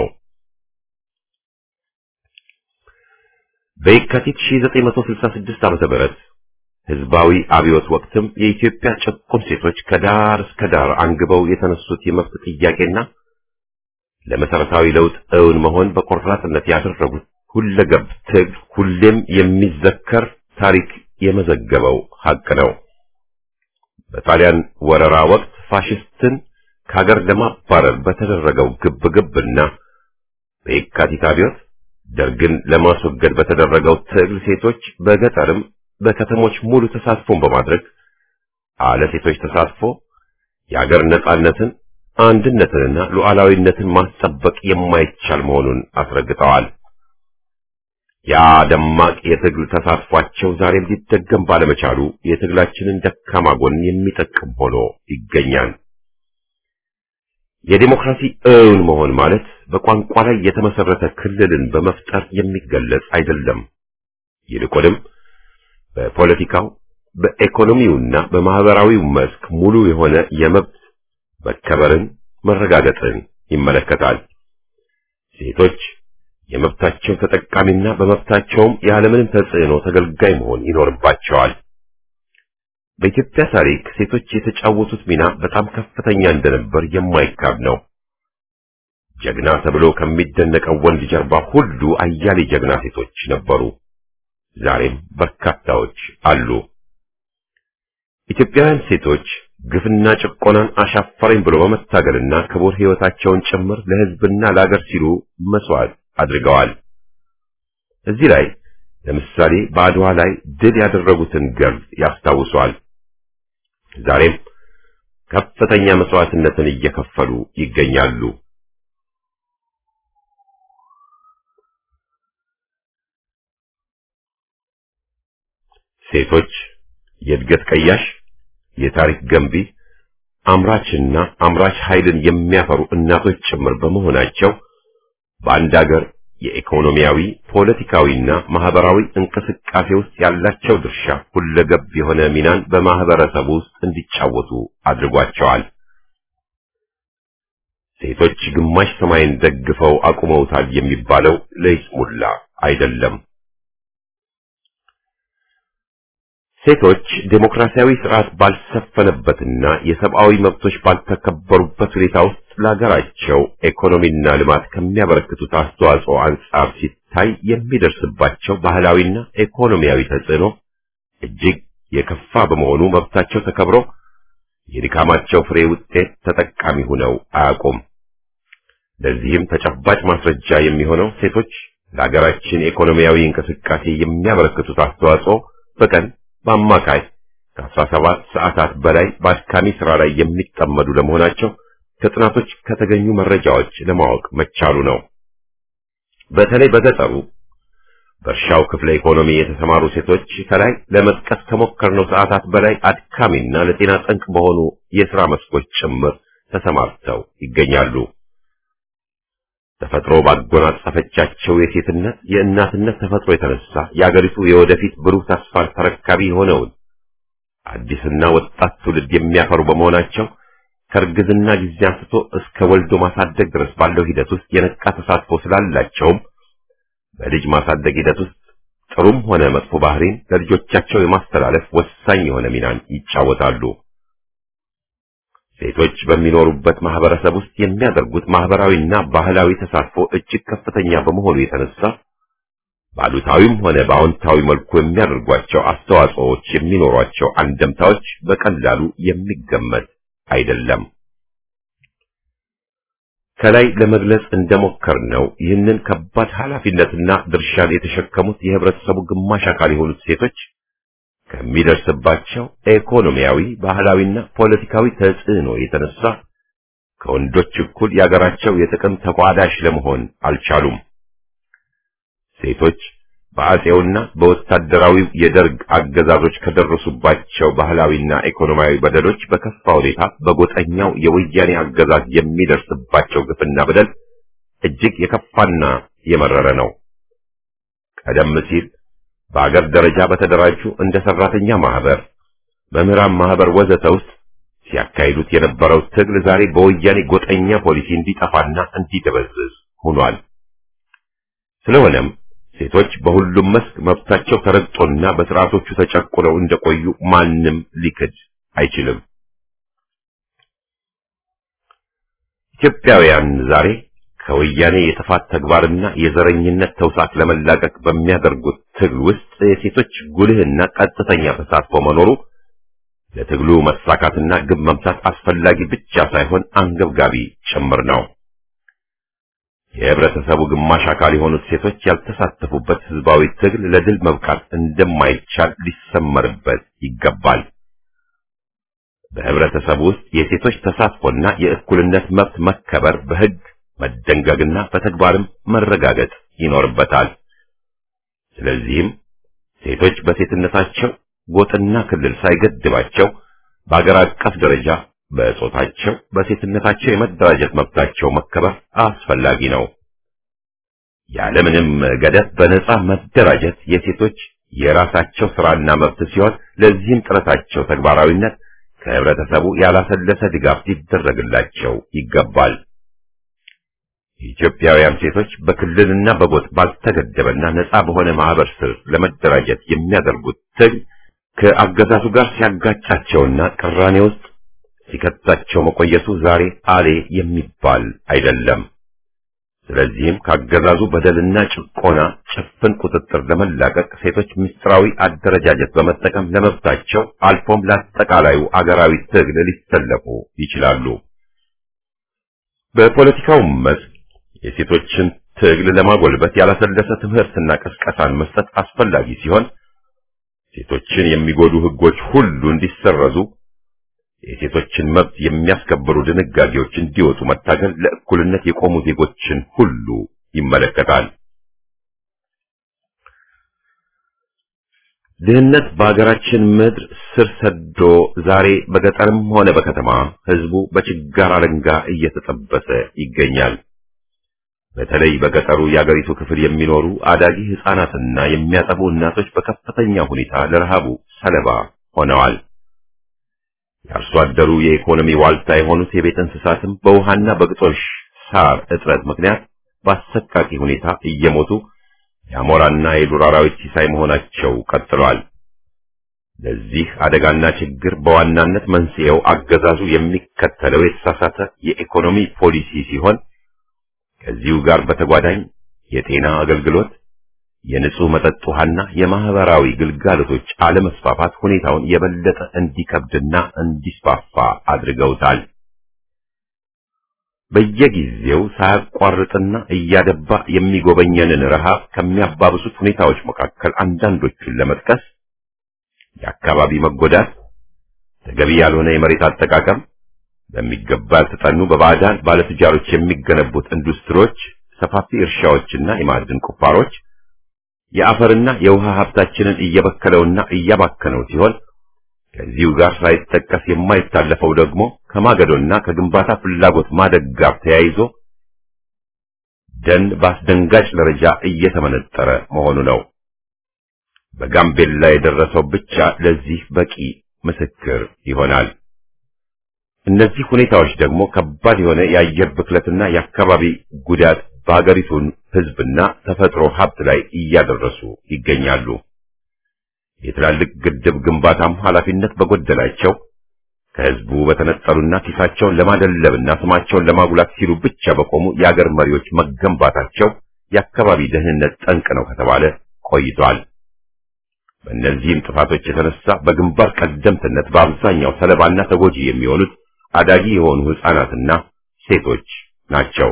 በየካቲት 1966 ዓመተ ምህረት ህዝባዊ አብዮት ወቅትም የኢትዮጵያ ጭቁን ሴቶች ከዳር እስከ ዳር አንግበው የተነሱት የመብት ጥያቄና ለመሰረታዊ ለውጥ እውን መሆን በቆራጥነት ያደረጉት ሁለገብ ትግል ሁሌም የሚዘከር ታሪክ የመዘገበው ሀቅ ነው። በጣሊያን ወረራ ወቅት ፋሽስትን ከሀገር ለማባረር በተደረገው ግብግብና በየካቲት አብዮት ደርግን ለማስወገድ በተደረገው ትግል ሴቶች በገጠርም በከተሞች ሙሉ ተሳትፎን በማድረግ አለ ሴቶች ተሳትፎ የሀገር ነጻነትን አንድነትንና ሉዓላዊነትን ማስጠበቅ የማይቻል መሆኑን አስረግጠዋል። ያ ደማቅ የትግል ተሳትፏቸው ዛሬም ሊደገም ባለመቻሉ የትግላችንን ደካማ ጎን የሚጠቅም ሆኖ ይገኛል። የዲሞክራሲ እውን መሆን ማለት በቋንቋ ላይ የተመሰረተ ክልልን በመፍጠር የሚገለጽ አይደለም። ይልቁንም በፖለቲካው በኢኮኖሚውና በማህበራዊው መስክ ሙሉ የሆነ የመብት መከበርን መረጋገጥን ይመለከታል። ሴቶች የመብታቸው ተጠቃሚና በመብታቸውም ያለምንም ተጽዕኖ ተገልጋይ መሆን ይኖርባቸዋል። በኢትዮጵያ ታሪክ ሴቶች የተጫወቱት ሚና በጣም ከፍተኛ እንደነበር የማይካድ ነው። ጀግና ተብሎ ከሚደነቀው ወንድ ጀርባ ሁሉ አያሌ ጀግና ሴቶች ነበሩ። ዛሬም በርካታዎች አሉ። ኢትዮጵያውያን ሴቶች ግፍና ጭቆናን አሻፈረኝ ብሎ በመታገልና ክቡር ሕይወታቸውን ጭምር ለሕዝብና ለአገር ሲሉ መስዋዕት አድርገዋል። እዚህ ላይ ለምሳሌ በአድዋ ላይ ድል ያደረጉትን ገርል ያስታውሷል። ዛሬም ከፍተኛ መስዋዕትነትን እየከፈሉ ይገኛሉ። ሴቶች የእድገት ቀያሽ፣ የታሪክ ገንቢ፣ አምራችና አምራች ኃይልን የሚያፈሩ እናቶች ጭምር በመሆናቸው በአንድ አገር የኢኮኖሚያዊ ፖለቲካዊና ማህበራዊ እንቅስቃሴ ውስጥ ያላቸው ድርሻ ሁለገብ የሆነ ሚናን በማህበረሰቡ ውስጥ እንዲጫወቱ አድርጓቸዋል። ሴቶች ግማሽ ሰማይን ደግፈው አቁመውታል የሚባለው ለይስሙላ አይደለም። ሴቶች ዴሞክራሲያዊ ስርዓት ባልሰፈነበትና የሰብአዊ መብቶች ባልተከበሩበት ሁኔታ ውስጥ ለሀገራቸው ኢኮኖሚና ልማት ከሚያበረክቱት አስተዋጽኦ አንጻር ሲታይ የሚደርስባቸው ባህላዊና ኢኮኖሚያዊ ተጽዕኖ እጅግ የከፋ በመሆኑ መብታቸው ተከብሮ የድካማቸው ፍሬ ውጤት ተጠቃሚ ሆነው አያውቁም። ለዚህም ተጨባጭ ማስረጃ የሚሆነው ሴቶች ለሀገራችን ኢኮኖሚያዊ እንቅስቃሴ የሚያበረክቱት አስተዋጽኦ በቀን በአማካይ ከ17 ሰዓታት በላይ በአድካሚ ስራ ላይ የሚጠመዱ ለመሆናቸው ከጥናቶች ከተገኙ መረጃዎች ለማወቅ መቻሉ ነው። በተለይ በገጠሩ በእርሻው ክፍለ ኢኮኖሚ የተሰማሩ ሴቶች ከላይ ለመጥቀስ ከሞከርነው ሰዓታት በላይ አድካሚና ለጤና ጠንቅ በሆኑ የሥራ መስኮች ጭምር ተሰማርተው ይገኛሉ። ተፈጥሮ ባጎናጸፈቻቸው የሴትነት የእናትነት ተፈጥሮ የተነሳ የአገሪቱ የወደፊት ብሩህ ተስፋን ተረካቢ የሆነውን አዲስና ወጣት ትውልድ የሚያፈሩ በመሆናቸው ከእርግዝና ጊዜ አንስቶ እስከ ወልዶ ማሳደግ ድረስ ባለው ሂደት ውስጥ የነቃ ተሳትፎ ስላላቸውም በልጅ ማሳደግ ሂደት ውስጥ ጥሩም ሆነ መጥፎ ባህሪን ለልጆቻቸው የማስተላለፍ ወሳኝ የሆነ ሚናን ይጫወታሉ። ሴቶች በሚኖሩበት ማህበረሰብ ውስጥ የሚያደርጉት ማህበራዊና ባህላዊ ተሳትፎ እጅግ ከፍተኛ በመሆኑ የተነሳ በአሉታዊም ሆነ በአዎንታዊ መልኩ የሚያደርጓቸው አስተዋጽኦዎች የሚኖሯቸው አንደምታዎች በቀላሉ የሚገመት አይደለም። ከላይ ለመግለጽ እንደሞከርነው ይህንን ከባድ ኃላፊነትና ድርሻን የተሸከሙት የህብረተሰቡ ግማሽ አካል የሆኑት ሴቶች ከሚደርስባቸው ኢኮኖሚያዊ፣ ባህላዊና ፖለቲካዊ ተጽዕኖ የተነሳ ከወንዶች እኩል የአገራቸው የጥቅም ተቋዳሽ ለመሆን አልቻሉም። ሴቶች በአጼውና በወታደራዊው የደርግ አገዛዞች ከደረሱባቸው ባህላዊና ኢኮኖሚያዊ በደሎች በከፋ ሁኔታ በጎጠኛው የወያኔ አገዛዝ የሚደርስባቸው ግፍና በደል እጅግ የከፋና የመረረ ነው። ቀደም ሲል በአገር ደረጃ በተደራጁ እንደ ሰራተኛ ማህበር፣ መምህራን ማህበር ወዘተ ውስጥ ሲያካሂዱት የነበረው ትግል ዛሬ በወያኔ ጎጠኛ ፖሊሲ እንዲጠፋና እንዲደበዝዝ ሆኗል። ስለሆነም ሴቶች በሁሉም መስክ መብታቸው ተረግጦና በስርዓቶቹ ተጨቁነው እንደቆዩ ማንም ሊክድ አይችልም። ኢትዮጵያውያን ዛሬ ከወያኔ የጥፋት ተግባርና የዘረኝነት ተውሳክ ለመላቀቅ በሚያደርጉት ትግል ውስጥ የሴቶች ጉልህና ቀጥተኛ ተሳትፎ መኖሩ ለትግሉ መሳካትና ግብ መምታት አስፈላጊ ብቻ ሳይሆን አንገብጋቢ ጭምር ነው። የህብረተሰቡ ግማሽ አካል የሆኑት ሴቶች ያልተሳተፉበት ህዝባዊ ትግል ለድል መብቃት እንደማይቻል ሊሰመርበት ይገባል። በህብረተሰቡ ውስጥ የሴቶች ተሳትፎና የእኩልነት መብት መከበር በህግ መደንገግና በተግባርም መረጋገጥ ይኖርበታል። ስለዚህም ሴቶች በሴትነታቸው ጎጥና ክልል ሳይገድባቸው በአገር አቀፍ ደረጃ በጾታቸው በሴትነታቸው የመደራጀት መብታቸው መከበር አስፈላጊ ነው። ያለምንም ገደብ በነጻ መደራጀት የሴቶች የራሳቸው ስራና መብት ሲሆን ለዚህም ጥረታቸው ተግባራዊነት ከህብረተሰቡ ያላሰለሰ ድጋፍ ሊደረግላቸው ይገባል። የኢትዮጵያውያን ሴቶች በክልልና በጎጥ ባልተገደበና ነጻ በሆነ ማህበር ስር ለመደራጀት የሚያደርጉት ትግል ከአገዛዙ ጋር ሲያጋጫቸውና ቅራኔ ውስጥ ሲከታቸው መቆየቱ ዛሬ አሌ የሚባል አይደለም። ስለዚህም ካገዛዙ በደልና ጭቆና ጭፍን ቁጥጥር ለመላቀቅ ሴቶች ምስጢራዊ አደረጃጀት በመጠቀም ለመብታቸው አልፎም ለአጠቃላዩ አገራዊ ትግል ሊሰለፉ ይችላሉ። በፖለቲካው መስክ የሴቶችን ትግል ለማጎልበት ያላሰለሰ ትምህርትና ቅስቀሳን መስጠት አስፈላጊ ሲሆን ሴቶችን የሚጎዱ ህጎች ሁሉ እንዲሰረዙ የሴቶችን መብት የሚያስከብሩ ድንጋጌዎች እንዲወጡ መታገል ለእኩልነት የቆሙ ዜጎችን ሁሉ ይመለከታል። ድህነት በሀገራችን ምድር ስር ሰዶ ዛሬ በገጠርም ሆነ በከተማ ህዝቡ በችጋር አለንጋ እየተጠበሰ ይገኛል። በተለይ በገጠሩ የአገሪቱ ክፍል የሚኖሩ አዳጊ ህፃናትና የሚያጠቡ እናቶች በከፍተኛ ሁኔታ ለረሃቡ ሰለባ ሆነዋል። የአርሶ አደሩ የኢኮኖሚ ዋልታ የሆኑት የቤት እንስሳትም በውሃና በግጦሽ ሳር እጥረት ምክንያት በአሰቃቂ ሁኔታ እየሞቱ የአሞራና የዱር አራዊት ሲሳይ መሆናቸው ቀጥሏል። ለዚህ አደጋና ችግር በዋናነት መንስኤው አገዛዙ የሚከተለው የተሳሳተ የኢኮኖሚ ፖሊሲ ሲሆን ከዚሁ ጋር በተጓዳኝ የጤና አገልግሎት፣ የንጹህ መጠጥ ውሃና የማህበራዊ ግልጋሎቶች አለመስፋፋት ሁኔታውን የበለጠ እንዲከብድና እንዲስፋፋ አድርገውታል። በየጊዜው ሳያቋርጥና እያደባ የሚጎበኘንን ረሃብ ከሚያባብሱት ሁኔታዎች መካከል አንዳንዶቹን ለመጥቀስ የአካባቢ መጎዳት፣ ተገቢ ያልሆነ የመሬት አጠቃቀም፣ በሚገባ ያልተጠኑ በባዕዳን ባለትጃሮች የሚገነቡት ኢንዱስትሪዎች፣ ሰፋፊ እርሻዎችና የማዕድን ቁፋሮች የአፈርና የውሃ ሀብታችንን እየበከለውና እያባከነው ሲሆን ከዚሁ ጋር ሳይጠቀስ የማይታለፈው ደግሞ ከማገዶና ከግንባታ ፍላጎት ማደግ ጋር ተያይዞ ደን በአስደንጋጭ ደረጃ እየተመነጠረ መሆኑ ነው። በጋምቤላ የደረሰው ብቻ ለዚህ በቂ ምስክር ይሆናል። እነዚህ ሁኔታዎች ደግሞ ከባድ የሆነ የአየር ብክለትና የአካባቢ ጉዳት በሀገሪቱን ሕዝብና ተፈጥሮ ሀብት ላይ እያደረሱ ይገኛሉ። የትላልቅ ግድብ ግንባታም ኃላፊነት በጎደላቸው ከሕዝቡ በተነጠሉና ኪሳቸውን ለማደለብና ስማቸውን ለማጉላት ሲሉ ብቻ በቆሙ የአገር መሪዎች መገንባታቸው የአካባቢ ደህንነት ጠንቅ ነው ከተባለ ቆይቷል። በእነዚህም ጥፋቶች የተነሳ በግንባር ቀደምትነት በአብዛኛው ሰለባና ተጎጂ የሚሆኑት አዳጊ የሆኑ ሕፃናትና ሴቶች ናቸው።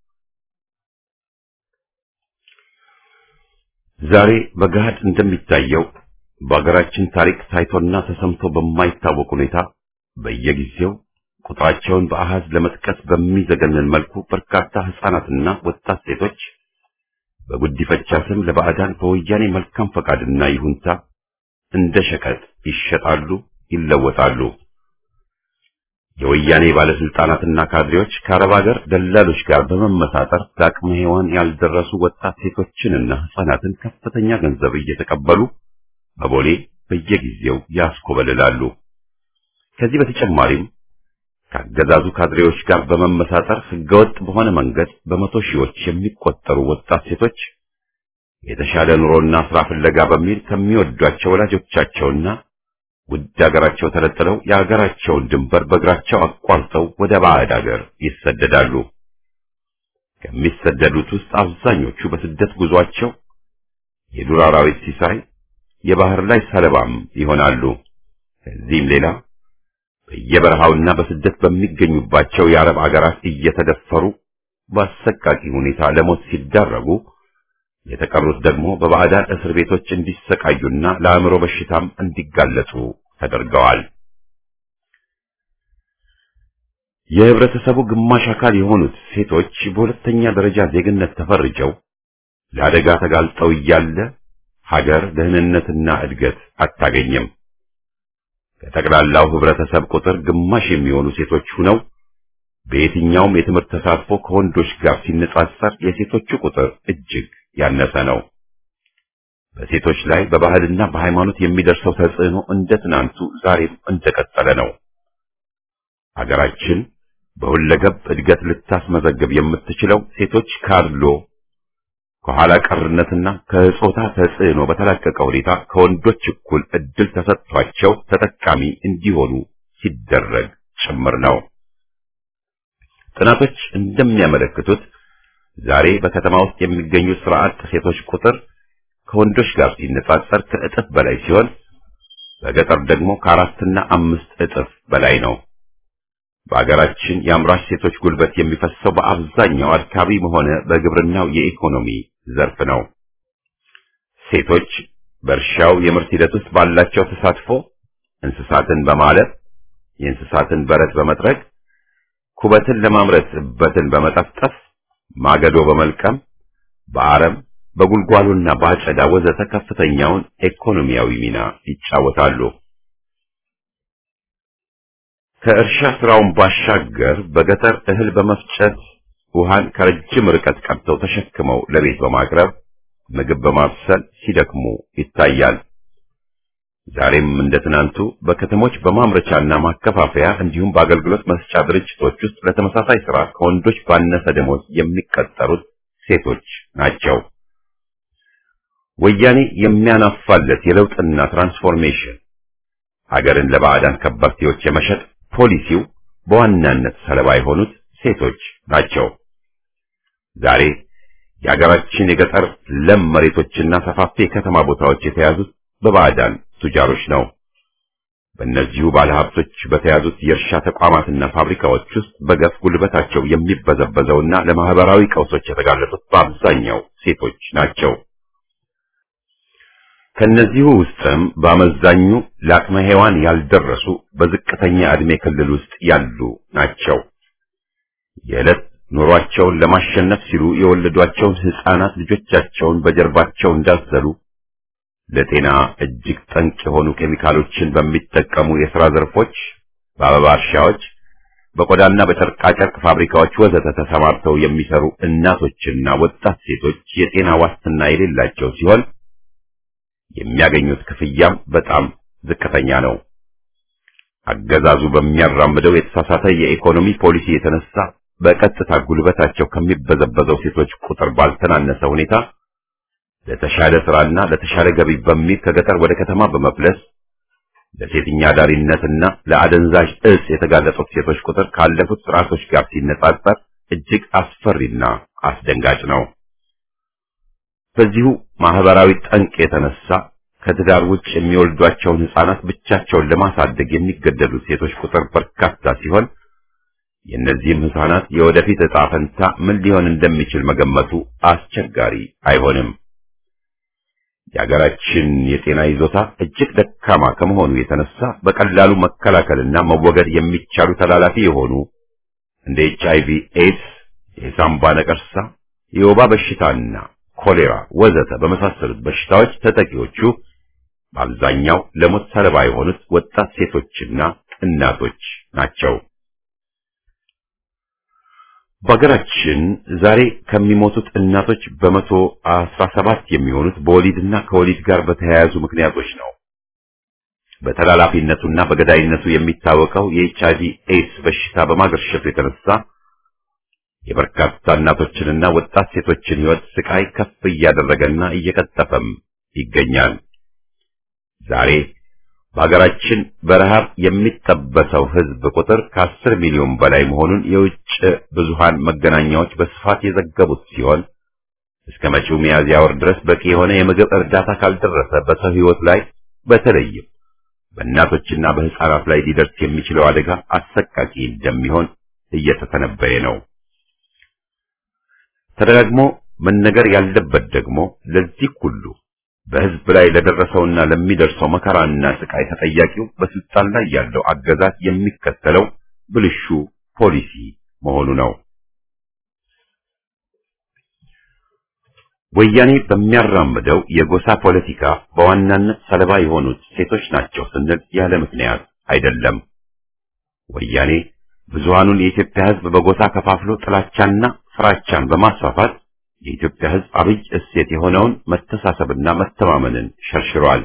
ዛሬ በገሃድ እንደሚታየው በአገራችን ታሪክ ታይቶና ተሰምቶ በማይታወቅ ሁኔታ በየጊዜው ቁጥራቸውን በአሃዝ ለመጥቀስ በሚዘገንን መልኩ በርካታ ሕፃናትና ወጣት ሴቶች በጉዲፈቻ ስም ለባዕዳን በወያኔ መልካም ፈቃድና ይሁንታ እንደ ሸቀጥ ይሸጣሉ፣ ይለወጣሉ። የወያኔ ባለስልጣናትና ካድሬዎች ከአረብ ሀገር ደላሎች ጋር በመመሳጠር ለአቅመ ሔዋን ያልደረሱ ወጣት ሴቶችንና ሕፃናትን ከፍተኛ ገንዘብ እየተቀበሉ በቦሌ በየጊዜው ያስኮበልላሉ። ከዚህ በተጨማሪም ከአገዛዙ ካድሬዎች ጋር በመመሳጠር ህገወጥ በሆነ መንገድ በመቶ ሺዎች የሚቆጠሩ ወጣት ሴቶች የተሻለ ኑሮና ስራ ፍለጋ በሚል ከሚወዷቸው ወላጆቻቸውና ውድ ሀገራቸው ተለጥለው የሀገራቸውን ድንበር በእግራቸው አቋርጠው ወደ ባዕድ ሀገር ይሰደዳሉ። ከሚሰደዱት ውስጥ አብዛኞቹ በስደት ጉዟቸው የዱር አራዊት ሲሳይ፣ የባህር ላይ ሰለባም ይሆናሉ። ከዚህም ሌላ በየበረሃውና በስደት በሚገኙባቸው የአረብ አገራት እየተደፈሩ በአሰቃቂ ሁኔታ ለሞት ሲዳረጉ የተቀሩት ደግሞ በባዕዳን እስር ቤቶች እንዲሰቃዩና ለአእምሮ በሽታም እንዲጋለጡ ተደርገዋል። የህብረተሰቡ ግማሽ አካል የሆኑት ሴቶች በሁለተኛ ደረጃ ዜግነት ተፈርጀው ለአደጋ ተጋልጠው እያለ ሀገር ደህንነትና እድገት አታገኝም። ከጠቅላላው ህብረተሰብ ቁጥር ግማሽ የሚሆኑ ሴቶች ሁነው በየትኛውም የትምህርት ተሳትፎ ከወንዶች ጋር ሲነጻጸር የሴቶቹ ቁጥር እጅግ ያነሰ ነው። በሴቶች ላይ በባህልና በሃይማኖት የሚደርሰው ተጽዕኖ እንደ ትናንቱ ዛሬም እንደቀጠለ ነው። ሀገራችን በሁለገብ እድገት ልታስመዘግብ የምትችለው ሴቶች ካድሎ ከኋላ ቀርነትና ከጾታ ተጽዕኖ በተላቀቀ ሁኔታ ከወንዶች እኩል እድል ተሰጥቷቸው ተጠቃሚ እንዲሆኑ ሲደረግ ጭምር ነው። ጥናቶች እንደሚያመለክቱት ዛሬ በከተማ ውስጥ የሚገኙ ስራ አጥ ሴቶች ቁጥር ከወንዶች ጋር ሲነጻጸር ከእጥፍ በላይ ሲሆን በገጠር ደግሞ ከአራትና አምስት እጥፍ በላይ ነው። በአገራችን የአምራች ሴቶች ጉልበት የሚፈሰው በአብዛኛው አድካቢ ሆነ በግብርናው የኢኮኖሚ ዘርፍ ነው። ሴቶች በእርሻው የምርት ሂደት ውስጥ ባላቸው ተሳትፎ እንስሳትን በማለብ የእንስሳትን በረት በመጥረግ ኩበትን ለማምረት እበትን በመጠፍጠፍ ማገዶ በመልቀም በአረም በጉልጓሎና በአጨዳ ወዘተ ከፍተኛውን ኢኮኖሚያዊ ሚና ይጫወታሉ። ከእርሻ ስራውን ባሻገር በገጠር እህል በመፍጨት ውሃን ከረጅም ርቀት ቀድተው ተሸክመው ለቤት በማቅረብ ምግብ በማብሰል ሲደክሙ ይታያል። ዛሬም እንደ ትናንቱ በከተሞች በማምረቻና ማከፋፈያ እንዲሁም በአገልግሎት መስጫ ድርጅቶች ውስጥ ለተመሳሳይ ስራ ከወንዶች ባነሰ ደሞዝ የሚቀጠሩት ሴቶች ናቸው። ወያኔ የሚያናፋለት የለውጥና ትራንስፎርሜሽን ሀገርን ለባዕዳን ከበርቴዎች የመሸጥ ፖሊሲው በዋናነት ሰለባ የሆኑት ሴቶች ናቸው። ዛሬ የሀገራችን የገጠር ለም መሬቶችና ሰፋፊ የከተማ ቦታዎች የተያዙት በባዕዳን ቱጃሮች ነው። በእነዚሁ ባለሀብቶች በተያዙት የእርሻ ተቋማትና ፋብሪካዎች ውስጥ በገፍ ጉልበታቸው የሚበዘበዘውና ለማህበራዊ ቀውሶች የተጋለጡት በአብዛኛው ሴቶች ናቸው። ከነዚሁ ውስጥም በአመዛኙ ለአቅመ ሔዋን ያልደረሱ በዝቅተኛ ዕድሜ ክልል ውስጥ ያሉ ናቸው። የዕለት ኑሯቸውን ለማሸነፍ ሲሉ የወለዷቸውን ሕፃናት ልጆቻቸውን በጀርባቸው እንዳዘሉ ለጤና እጅግ ጠንቅ የሆኑ ኬሚካሎችን በሚጠቀሙ የሥራ ዘርፎች፣ በአበባ እርሻዎች፣ በቆዳና በጨርቃጨርቅ ፋብሪካዎች ወዘተ ተሰማርተው የሚሰሩ እናቶችና ወጣት ሴቶች የጤና ዋስትና የሌላቸው ሲሆን የሚያገኙት ክፍያም በጣም ዝቅተኛ ነው። አገዛዙ በሚያራምደው የተሳሳተ የኢኮኖሚ ፖሊሲ የተነሳ በቀጥታ ጉልበታቸው ከሚበዘበዘው ሴቶች ቁጥር ባልተናነሰ ሁኔታ ለተሻለ ስራና ለተሻለ ገቢ በሚል ከገጠር ወደ ከተማ በመፍለስ ለሴትኛ ዳሪነትና ለአደንዛዥ እጽ የተጋለጡት ሴቶች ቁጥር ካለፉት ስርዓቶች ጋር ሲነጻጸር እጅግ አስፈሪና አስደንጋጭ ነው። በዚሁ ማህበራዊ ጠንቅ የተነሳ ከትዳር ውጭ የሚወልዷቸውን ሕፃናት ብቻቸውን ለማሳደግ የሚገደዱት ሴቶች ቁጥር በርካታ ሲሆን የእነዚህም ሕፃናት የወደፊት ዕጣ ፈንታ ምን ሊሆን እንደሚችል መገመቱ አስቸጋሪ አይሆንም። የሀገራችን የጤና ይዞታ እጅግ ደካማ ከመሆኑ የተነሳ በቀላሉ መከላከልና መወገድ የሚቻሉ ተላላፊ የሆኑ እንደ ኤች አይቪ ኤድስ፣ የሳምባ ነቀርሳ፣ የወባ በሽታና ኮሌራ ወዘተ በመሳሰሉት በሽታዎች ተጠቂዎቹ በአብዛኛው ለሞት ሰለባ የሆኑት ወጣት ሴቶችና እናቶች ናቸው። በሀገራችን ዛሬ ከሚሞቱት እናቶች በመቶ አስራ ሰባት የሚሆኑት በወሊድና ከወሊድ ጋር በተያያዙ ምክንያቶች ነው። በተላላፊነቱና በገዳይነቱ የሚታወቀው የኤች አይቪ ኤድስ በሽታ በማገርሸቱ የተነሳ የበርካታ እናቶችንና ወጣት ሴቶችን ሕይወት ስቃይ ከፍ እያደረገና እየቀጠፈም ይገኛል። ዛሬ በሀገራችን በረሃብ የሚጠበሰው ሕዝብ ቁጥር ከአስር ሚሊዮን በላይ መሆኑን የውጭ ብዙሃን መገናኛዎች በስፋት የዘገቡት ሲሆን እስከ መጪው ሚያዝያ ወር ድረስ በቂ የሆነ የምግብ እርዳታ ካልደረሰ በሰው ሕይወት ላይ በተለይም በእናቶችና በሕፃናት ላይ ሊደርስ የሚችለው አደጋ አሰቃቂ እንደሚሆን እየተተነበየ ነው። ተደጋግሞ መነገር ያለበት ደግሞ ለዚህ ሁሉ በሕዝብ ላይ ለደረሰውና ለሚደርሰው መከራና ስቃይ ተጠያቂው በስልጣን ላይ ያለው አገዛዝ የሚከተለው ብልሹ ፖሊሲ መሆኑ ነው። ወያኔ በሚያራምደው የጎሳ ፖለቲካ በዋናነት ሰለባ የሆኑት ሴቶች ናቸው ስንል ያለ ምክንያት አይደለም። ወያኔ ብዙሃኑን የኢትዮጵያ ሕዝብ በጎሳ ከፋፍሎ ጥላቻና ፍራቻን በማስፋፋት የኢትዮጵያ ሕዝብ አብይ እሴት የሆነውን መተሳሰብና መተማመንን ሸርሽሯል።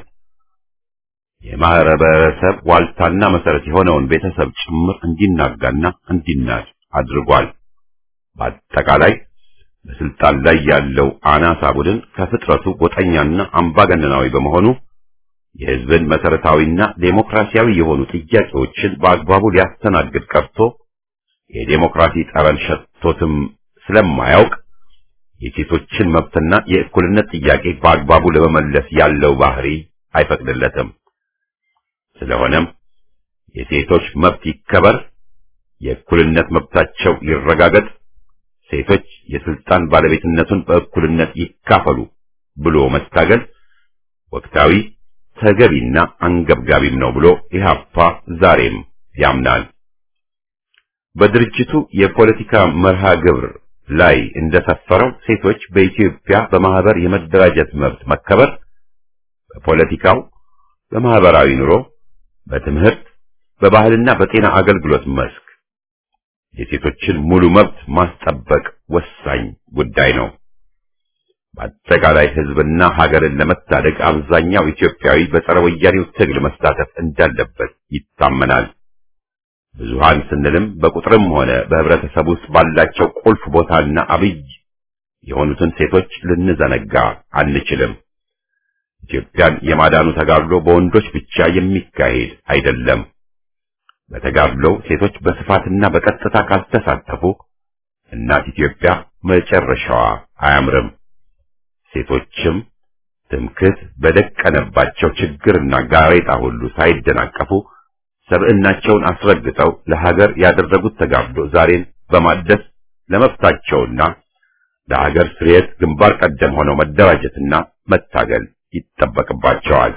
የማህበረሰብ ዋልታና መሰረት የሆነውን ቤተሰብ ጭምር እንዲናጋና እንዲናድ አድርጓል። በአጠቃላይ በስልጣን ላይ ያለው አናሳ ቡድን ከፍጥረቱ ጎጠኛና አምባገነናዊ በመሆኑ የሕዝብን መሰረታዊና ዴሞክራሲያዊ የሆኑ ጥያቄዎችን በአግባቡ ሊያስተናግድ ቀርቶ የዴሞክራሲ ጠረን ሸቶትም ስለማያውቅ የሴቶችን መብትና የእኩልነት ጥያቄ በአግባቡ ለመመለስ ያለው ባህሪ አይፈቅድለትም። ስለሆነም የሴቶች መብት ይከበር፣ የእኩልነት መብታቸው ይረጋገጥ፣ ሴቶች የስልጣን ባለቤትነቱን በእኩልነት ይካፈሉ ብሎ መታገል ወቅታዊ ተገቢና አንገብጋቢም ነው ብሎ ኢህአፓ ዛሬም ያምናል። በድርጅቱ የፖለቲካ መርሃ ግብር ላይ እንደሰፈረው ሴቶች በኢትዮጵያ በማህበር የመደራጀት መብት መከበር፣ በፖለቲካው፣ በማህበራዊ ኑሮ፣ በትምህርት፣ በባህልና በጤና አገልግሎት መስክ የሴቶችን ሙሉ መብት ማስጠበቅ ወሳኝ ጉዳይ ነው። በአጠቃላይ ሕዝብና ሀገርን ለመታደግ አብዛኛው ኢትዮጵያዊ በጸረ ወያኔው ትግል መሳተፍ እንዳለበት ይታመናል። ብዙሃን ስንልም በቁጥርም ሆነ በህብረተሰብ ውስጥ ባላቸው ቁልፍ ቦታና አብይ የሆኑትን ሴቶች ልንዘነጋ አንችልም። ኢትዮጵያን የማዳኑ ተጋድሎ በወንዶች ብቻ የሚካሄድ አይደለም። በተጋድሎው ሴቶች በስፋትና በቀጥታ ካልተሳተፉ እናት ኢትዮጵያ መጨረሻዋ አያምርም። ሴቶችም ትምክህት በደቀነባቸው ችግርና ጋሬጣ ሁሉ ሳይደናቀፉ ሰብዕናቸውን አስረግጠው ለሀገር ያደረጉት ተጋድሎ ዛሬን በማደስ ለመብታቸውና ለሀገር ስርየት ግንባር ቀደም ሆነው መደራጀትና መታገል ይጠበቅባቸዋል።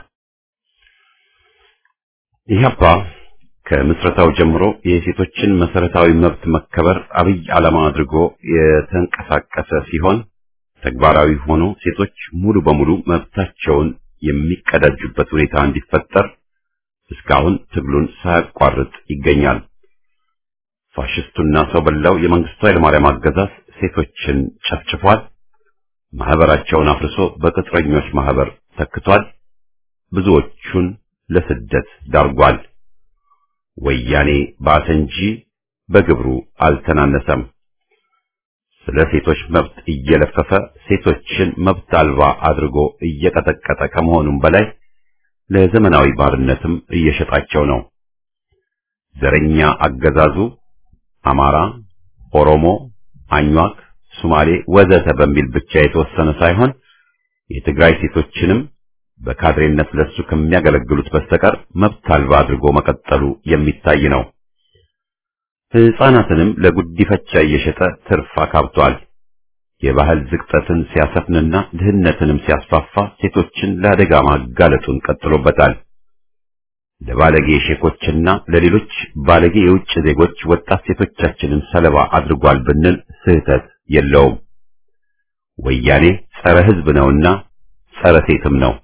ኢህአፓ ከምስረታው ጀምሮ የሴቶችን መሰረታዊ መብት መከበር አብይ ዓላማ አድርጎ የተንቀሳቀሰ ሲሆን ተግባራዊ ሆኖ ሴቶች ሙሉ በሙሉ መብታቸውን የሚቀዳጁበት ሁኔታ እንዲፈጠር እስካሁን ትግሉን ሳያቋርጥ ይገኛል። ፋሽስቱና ሰው በላው የመንግስቱ ኃይለማርያም አገዛዝ ሴቶችን ጨፍጭፏል። ማህበራቸውን አፍርሶ በቅጥረኞች ማህበር ተክቷል። ብዙዎቹን ለስደት ዳርጓል። ወያኔ ባሰ እንጂ በግብሩ አልተናነሰም። ስለ ሴቶች መብት እየለፈፈ ሴቶችን መብት አልባ አድርጎ እየቀጠቀጠ ከመሆኑም በላይ ለዘመናዊ ባርነትም እየሸጣቸው ነው። ዘረኛ አገዛዙ አማራ፣ ኦሮሞ፣ አኟክ፣ ሶማሌ ወዘተ በሚል ብቻ የተወሰነ ሳይሆን የትግራይ ሴቶችንም በካድሬነት ለሱ ከሚያገለግሉት በስተቀር መብት አልባ አድርጎ መቀጠሉ የሚታይ ነው። ሕፃናትንም ለጉዲፈቻ እየሸጠ ትርፍ አካብቷል። የባህል ዝቅጠትን ሲያሰፍንና ድህነትንም ሲያስፋፋ ሴቶችን ለአደጋ ማጋለጡን ቀጥሎበታል። ለባለጌ ሼኮችና ለሌሎች ባለጌ የውጭ ዜጎች ወጣት ሴቶቻችንን ሰለባ አድርጓል ብንል ስህተት የለውም። ወያኔ ጸረ ሕዝብ ነውና ጸረ ሴትም ነው።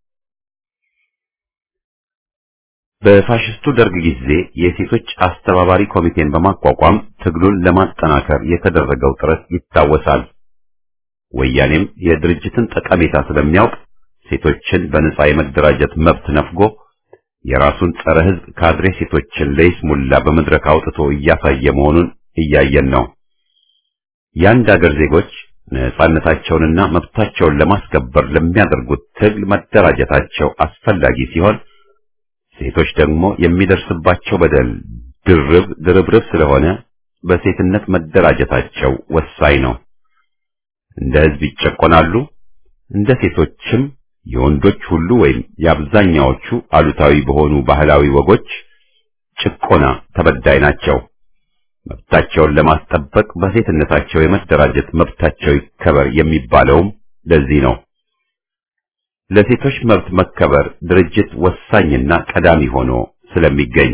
በፋሽስቱ ደርግ ጊዜ የሴቶች አስተባባሪ ኮሚቴን በማቋቋም ትግሉን ለማጠናከር የተደረገው ጥረት ይታወሳል። ወያኔም የድርጅትን ጠቀሜታ ስለሚያውቅ ሴቶችን በነጻ የመደራጀት መብት ነፍጎ የራሱን ጸረ ሕዝብ ካድሬ ሴቶችን ለይስሙላ በመድረክ አውጥቶ እያሳየ መሆኑን እያየን ነው። የአንድ አገር ዜጎች ነጻነታቸውንና መብታቸውን ለማስከበር ለሚያደርጉት ትግል መደራጀታቸው አስፈላጊ ሲሆን ሴቶች ደግሞ የሚደርስባቸው በደል ድርብ ድርብርብ ስለሆነ በሴትነት መደራጀታቸው ወሳኝ ነው። እንደ ሕዝብ ይጨቆናሉ። እንደ ሴቶችም የወንዶች ሁሉ ወይም የአብዛኛዎቹ አሉታዊ በሆኑ ባህላዊ ወጎች ጭቆና ተበዳይ ናቸው። መብታቸውን ለማስጠበቅ በሴትነታቸው የመደራጀት መብታቸው ይከበር የሚባለውም ለዚህ ነው። ለሴቶች መብት መከበር ድርጅት ወሳኝና ቀዳሚ ሆኖ ስለሚገኝ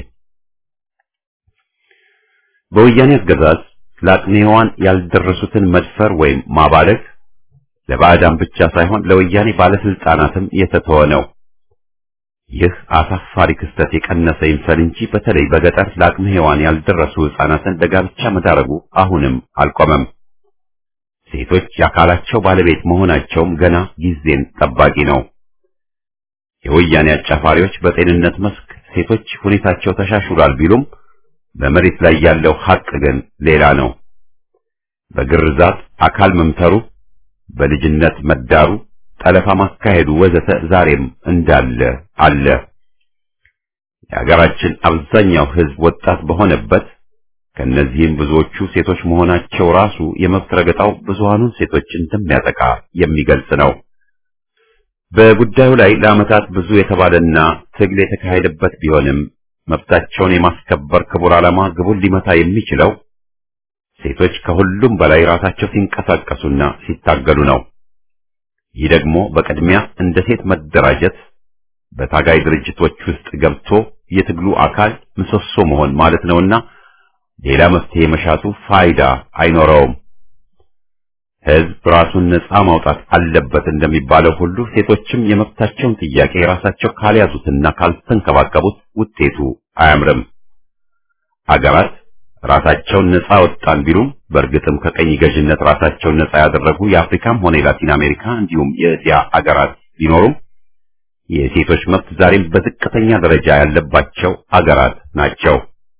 በወያኔ አገዛዝ ለአቅመ ሔዋን ያልደረሱትን መድፈር ወይም ማባለግ ለባዕዳን ብቻ ሳይሆን ለወያኔ ባለስልጣናትም የተተወ ነው። ይህ አሳፋሪ ክስተት የቀነሰ ይምሰል እንጂ በተለይ በገጠር ለአቅመ ሔዋን ያልደረሱ ሕፃናትን ለጋብቻ መዳረጉ አሁንም አልቆመም። ሴቶች የአካላቸው ባለቤት መሆናቸውም ገና ጊዜን ጠባቂ ነው። የወያኔ አጫፋሪዎች በጤንነት መስክ ሴቶች ሁኔታቸው ተሻሽሏል ቢሉም በመሬት ላይ ያለው ሐቅ ግን ሌላ ነው። በግርዛት አካል መምተሩ፣ በልጅነት መዳሩ፣ ጠለፋ ማካሄዱ ወዘተ ዛሬም እንዳለ አለ። የሀገራችን አብዛኛው ሕዝብ ወጣት በሆነበት ከነዚህም ብዙዎቹ ሴቶች መሆናቸው ራሱ የመብት ረገጣው ብዙሃኑን ሴቶች እንደሚያጠቃ የሚገልጽ ነው። በጉዳዩ ላይ ለዓመታት ብዙ የተባለና ትግል የተካሄደበት ቢሆንም መብታቸውን የማስከበር ክቡር ዓላማ ግቡን ሊመታ የሚችለው ሴቶች ከሁሉም በላይ ራሳቸው ሲንቀሳቀሱና ሲታገሉ ነው። ይህ ደግሞ በቅድሚያ እንደ ሴት መደራጀት፣ በታጋይ ድርጅቶች ውስጥ ገብቶ የትግሉ አካል ምሰሶ መሆን ማለት ነውና ሌላ መፍትሄ መሻቱ ፋይዳ አይኖረውም። ሕዝብ ራሱን ነፃ ማውጣት አለበት እንደሚባለው ሁሉ ሴቶችም የመብታቸውን ጥያቄ ራሳቸው ካልያዙትና ካልተንከባከቡት ውጤቱ አያምርም። አገራት ራሳቸውን ነፃ ወጣን ቢሉም በእርግጥም ከቀኝ ገዥነት ራሳቸውን ነፃ ያደረጉ የአፍሪካም ሆነ የላቲን አሜሪካ እንዲሁም የእስያ አገራት ቢኖሩም የሴቶች መብት ዛሬም በዝቅተኛ ደረጃ ያለባቸው አገራት ናቸው።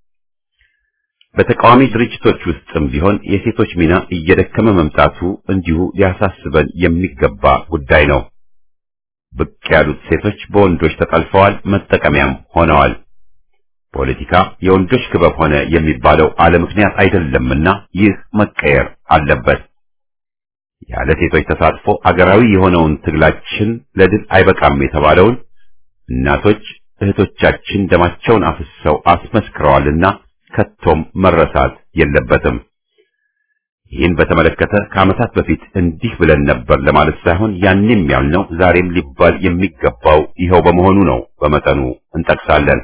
በተቃዋሚ ድርጅቶች ውስጥም ቢሆን የሴቶች ሚና እየደከመ መምጣቱ እንዲሁ ሊያሳስበን የሚገባ ጉዳይ ነው። ብቅ ያሉት ሴቶች በወንዶች ተጠልፈዋል፣ መጠቀሚያም ሆነዋል። ፖለቲካ የወንዶች ክበብ ሆነ የሚባለው አለ ምክንያት አይደለምና ይህ መቀየር አለበት። ያለ ሴቶች ተሳትፎ አገራዊ የሆነውን ትግላችን ለድል አይበቃም የተባለውን እናቶች እህቶቻችን ደማቸውን አፍስሰው አስመስክረዋልና ከቶም መረሳት የለበትም። ይህን በተመለከተ ከዓመታት በፊት እንዲህ ብለን ነበር ለማለት ሳይሆን ያንም ያልነው ዛሬም ሊባል የሚገባው ይኸው በመሆኑ ነው። በመጠኑ እንጠቅሳለን።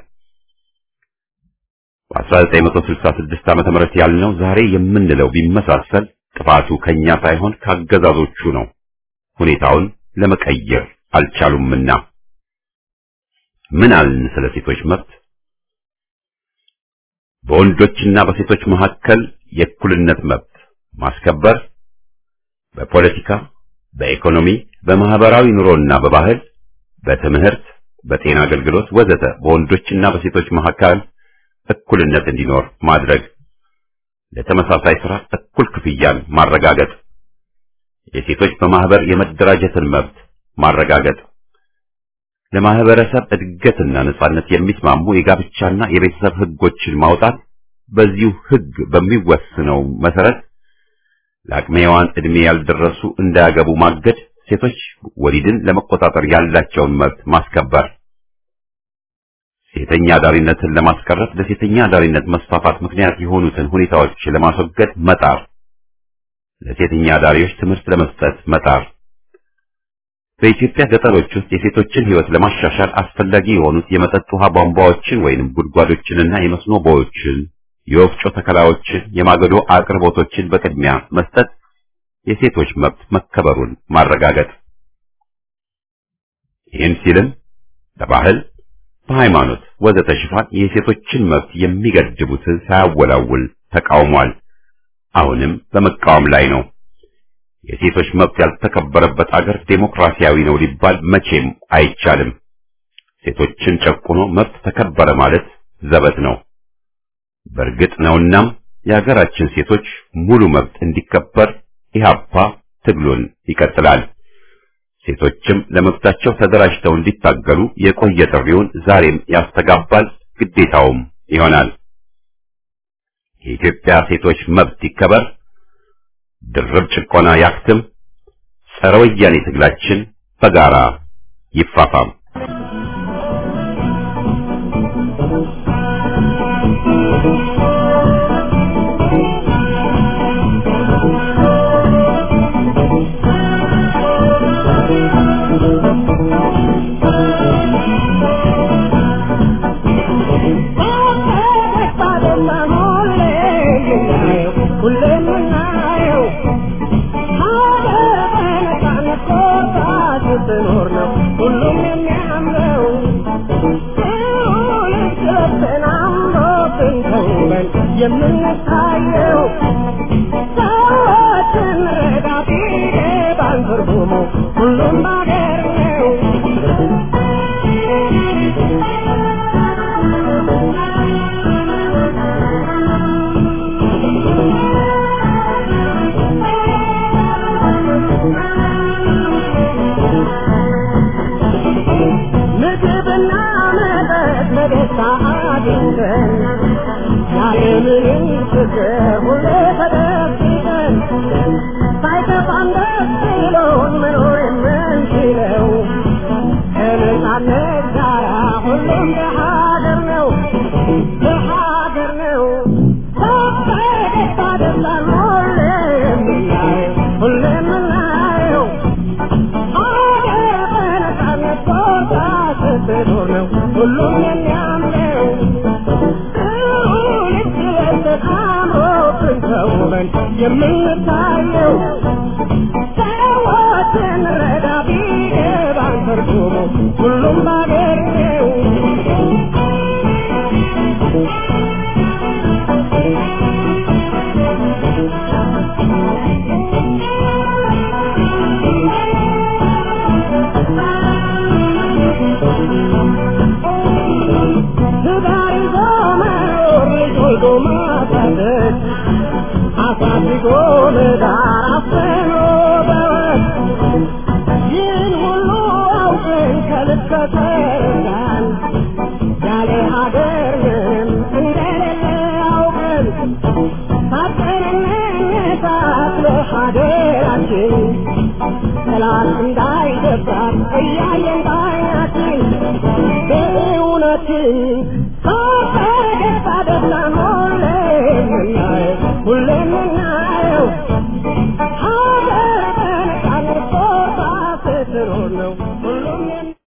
በ1966 ዓመተ ምህረት ያልነው ዛሬ የምንለው ቢመሳሰል ጥፋቱ ከኛ ሳይሆን ካገዛዞቹ ነው። ሁኔታውን ለመቀየር አልቻሉምና። ምን አልን ስለ ሴቶች መብት? በወንዶችና በሴቶች መካከል የእኩልነት መብት ማስከበር በፖለቲካ፣ በኢኮኖሚ፣ በማህበራዊ ኑሮና በባህል፣ በትምህርት፣ በጤና አገልግሎት ወዘተ በወንዶችና በሴቶች መካከል እኩልነት እንዲኖር ማድረግ፣ ለተመሳሳይ ስራ እኩል ክፍያን ማረጋገጥ፣ የሴቶች በማህበር የመደራጀትን መብት ማረጋገጥ፣ ለማህበረሰብ እድገትና ነጻነት የሚስማሙ የጋብቻና የቤተሰብ ህጎችን ማውጣት፣ በዚሁ ህግ በሚወስነው መሰረት ለአቅመ ሔዋን ዕድሜ ያልደረሱ እንዳያገቡ ማገድ፣ ሴቶች ወሊድን ለመቆጣጠር ያላቸውን መብት ማስከበር፣ ሴተኛ አዳሪነትን ለማስቀረት ለሴተኛ አዳሪነት መስፋፋት ምክንያት የሆኑትን ሁኔታዎች ለማስወገድ መጣር፣ ለሴተኛ አዳሪዎች ትምህርት ለመስጠት መጣር፣ በኢትዮጵያ ገጠሮች ውስጥ የሴቶችን ህይወት ለማሻሻል አስፈላጊ የሆኑት የመጠጥ ውሃ ቧንቧዎችን ወይንም ጉድጓዶችንና የመስኖ ቦዮችን የወፍጮ ተከላዎችን፣ የማገዶ አቅርቦቶችን በቅድሚያ መስጠት፣ የሴቶች መብት መከበሩን ማረጋገጥ። ይህን ሲልም በባህል፣ በሃይማኖት ወዘተ ሽፋን የሴቶችን መብት የሚገድቡትን ሳያወላውል ተቃውሟል። አሁንም በመቃወም ላይ ነው። የሴቶች መብት ያልተከበረበት አገር ዴሞክራሲያዊ ነው ሊባል መቼም አይቻልም። ሴቶችን ጨቁኖ መብት ተከበረ ማለት ዘበት ነው። በእርግጥ ነውናም የሀገራችን ሴቶች ሙሉ መብት እንዲከበር ኢህአፓ ትግሉን ይቀጥላል። ሴቶችም ለመብታቸው ተደራጅተው እንዲታገሉ የቆየ ጥሪውን ዛሬም ያስተጋባል፣ ግዴታውም ይሆናል። የኢትዮጵያ ሴቶች መብት ይከበር፣ ድርብ ጭቆና ያክትም፣ ጸረ ወያኔ ትግላችን በጋራ ይፋፋም። የምንታየው ሰዎችን ረዳቴ ባንትርጉሙ ሁሉም ባገር ነው። ምግብና መጠጥ በደስታ አግኝተን ያለምንም ችግር ሁሌ ተደብቀን ሳይከፋን ደስ ብሎን መኖር የምንችለው ከነጻነት ጋራ ሁሉም በሀገር ነው በሀገር ነው በደስታ ደስታን ሁሌ የምናየው ሁሌ የምናየው ሀገር በነጻነት ቦታ ስትኖር ነው ሁሉም የሚያምነው ተውበን የምንታየው ሰዎችን ረዳ ቢገባን ትርጉሙ ሁሉም ባገር ነው። ትዳር ይዞ መኖር ልጅ ወልዶ ማሳደግ አሳድጎ ለዳር አፍኖ በወግ ይህን ሁሉ አውቀን ከልብ ከተረዳን ያለ ሀገር ምንም እንደሌለ አውቀን ታጥቀን እንነሳት ለሀገራችን ጠላት እንዳይደፍራት እያየን ባይናችን በእውነትን በደስታ ደስታን ሁሌ የምናየው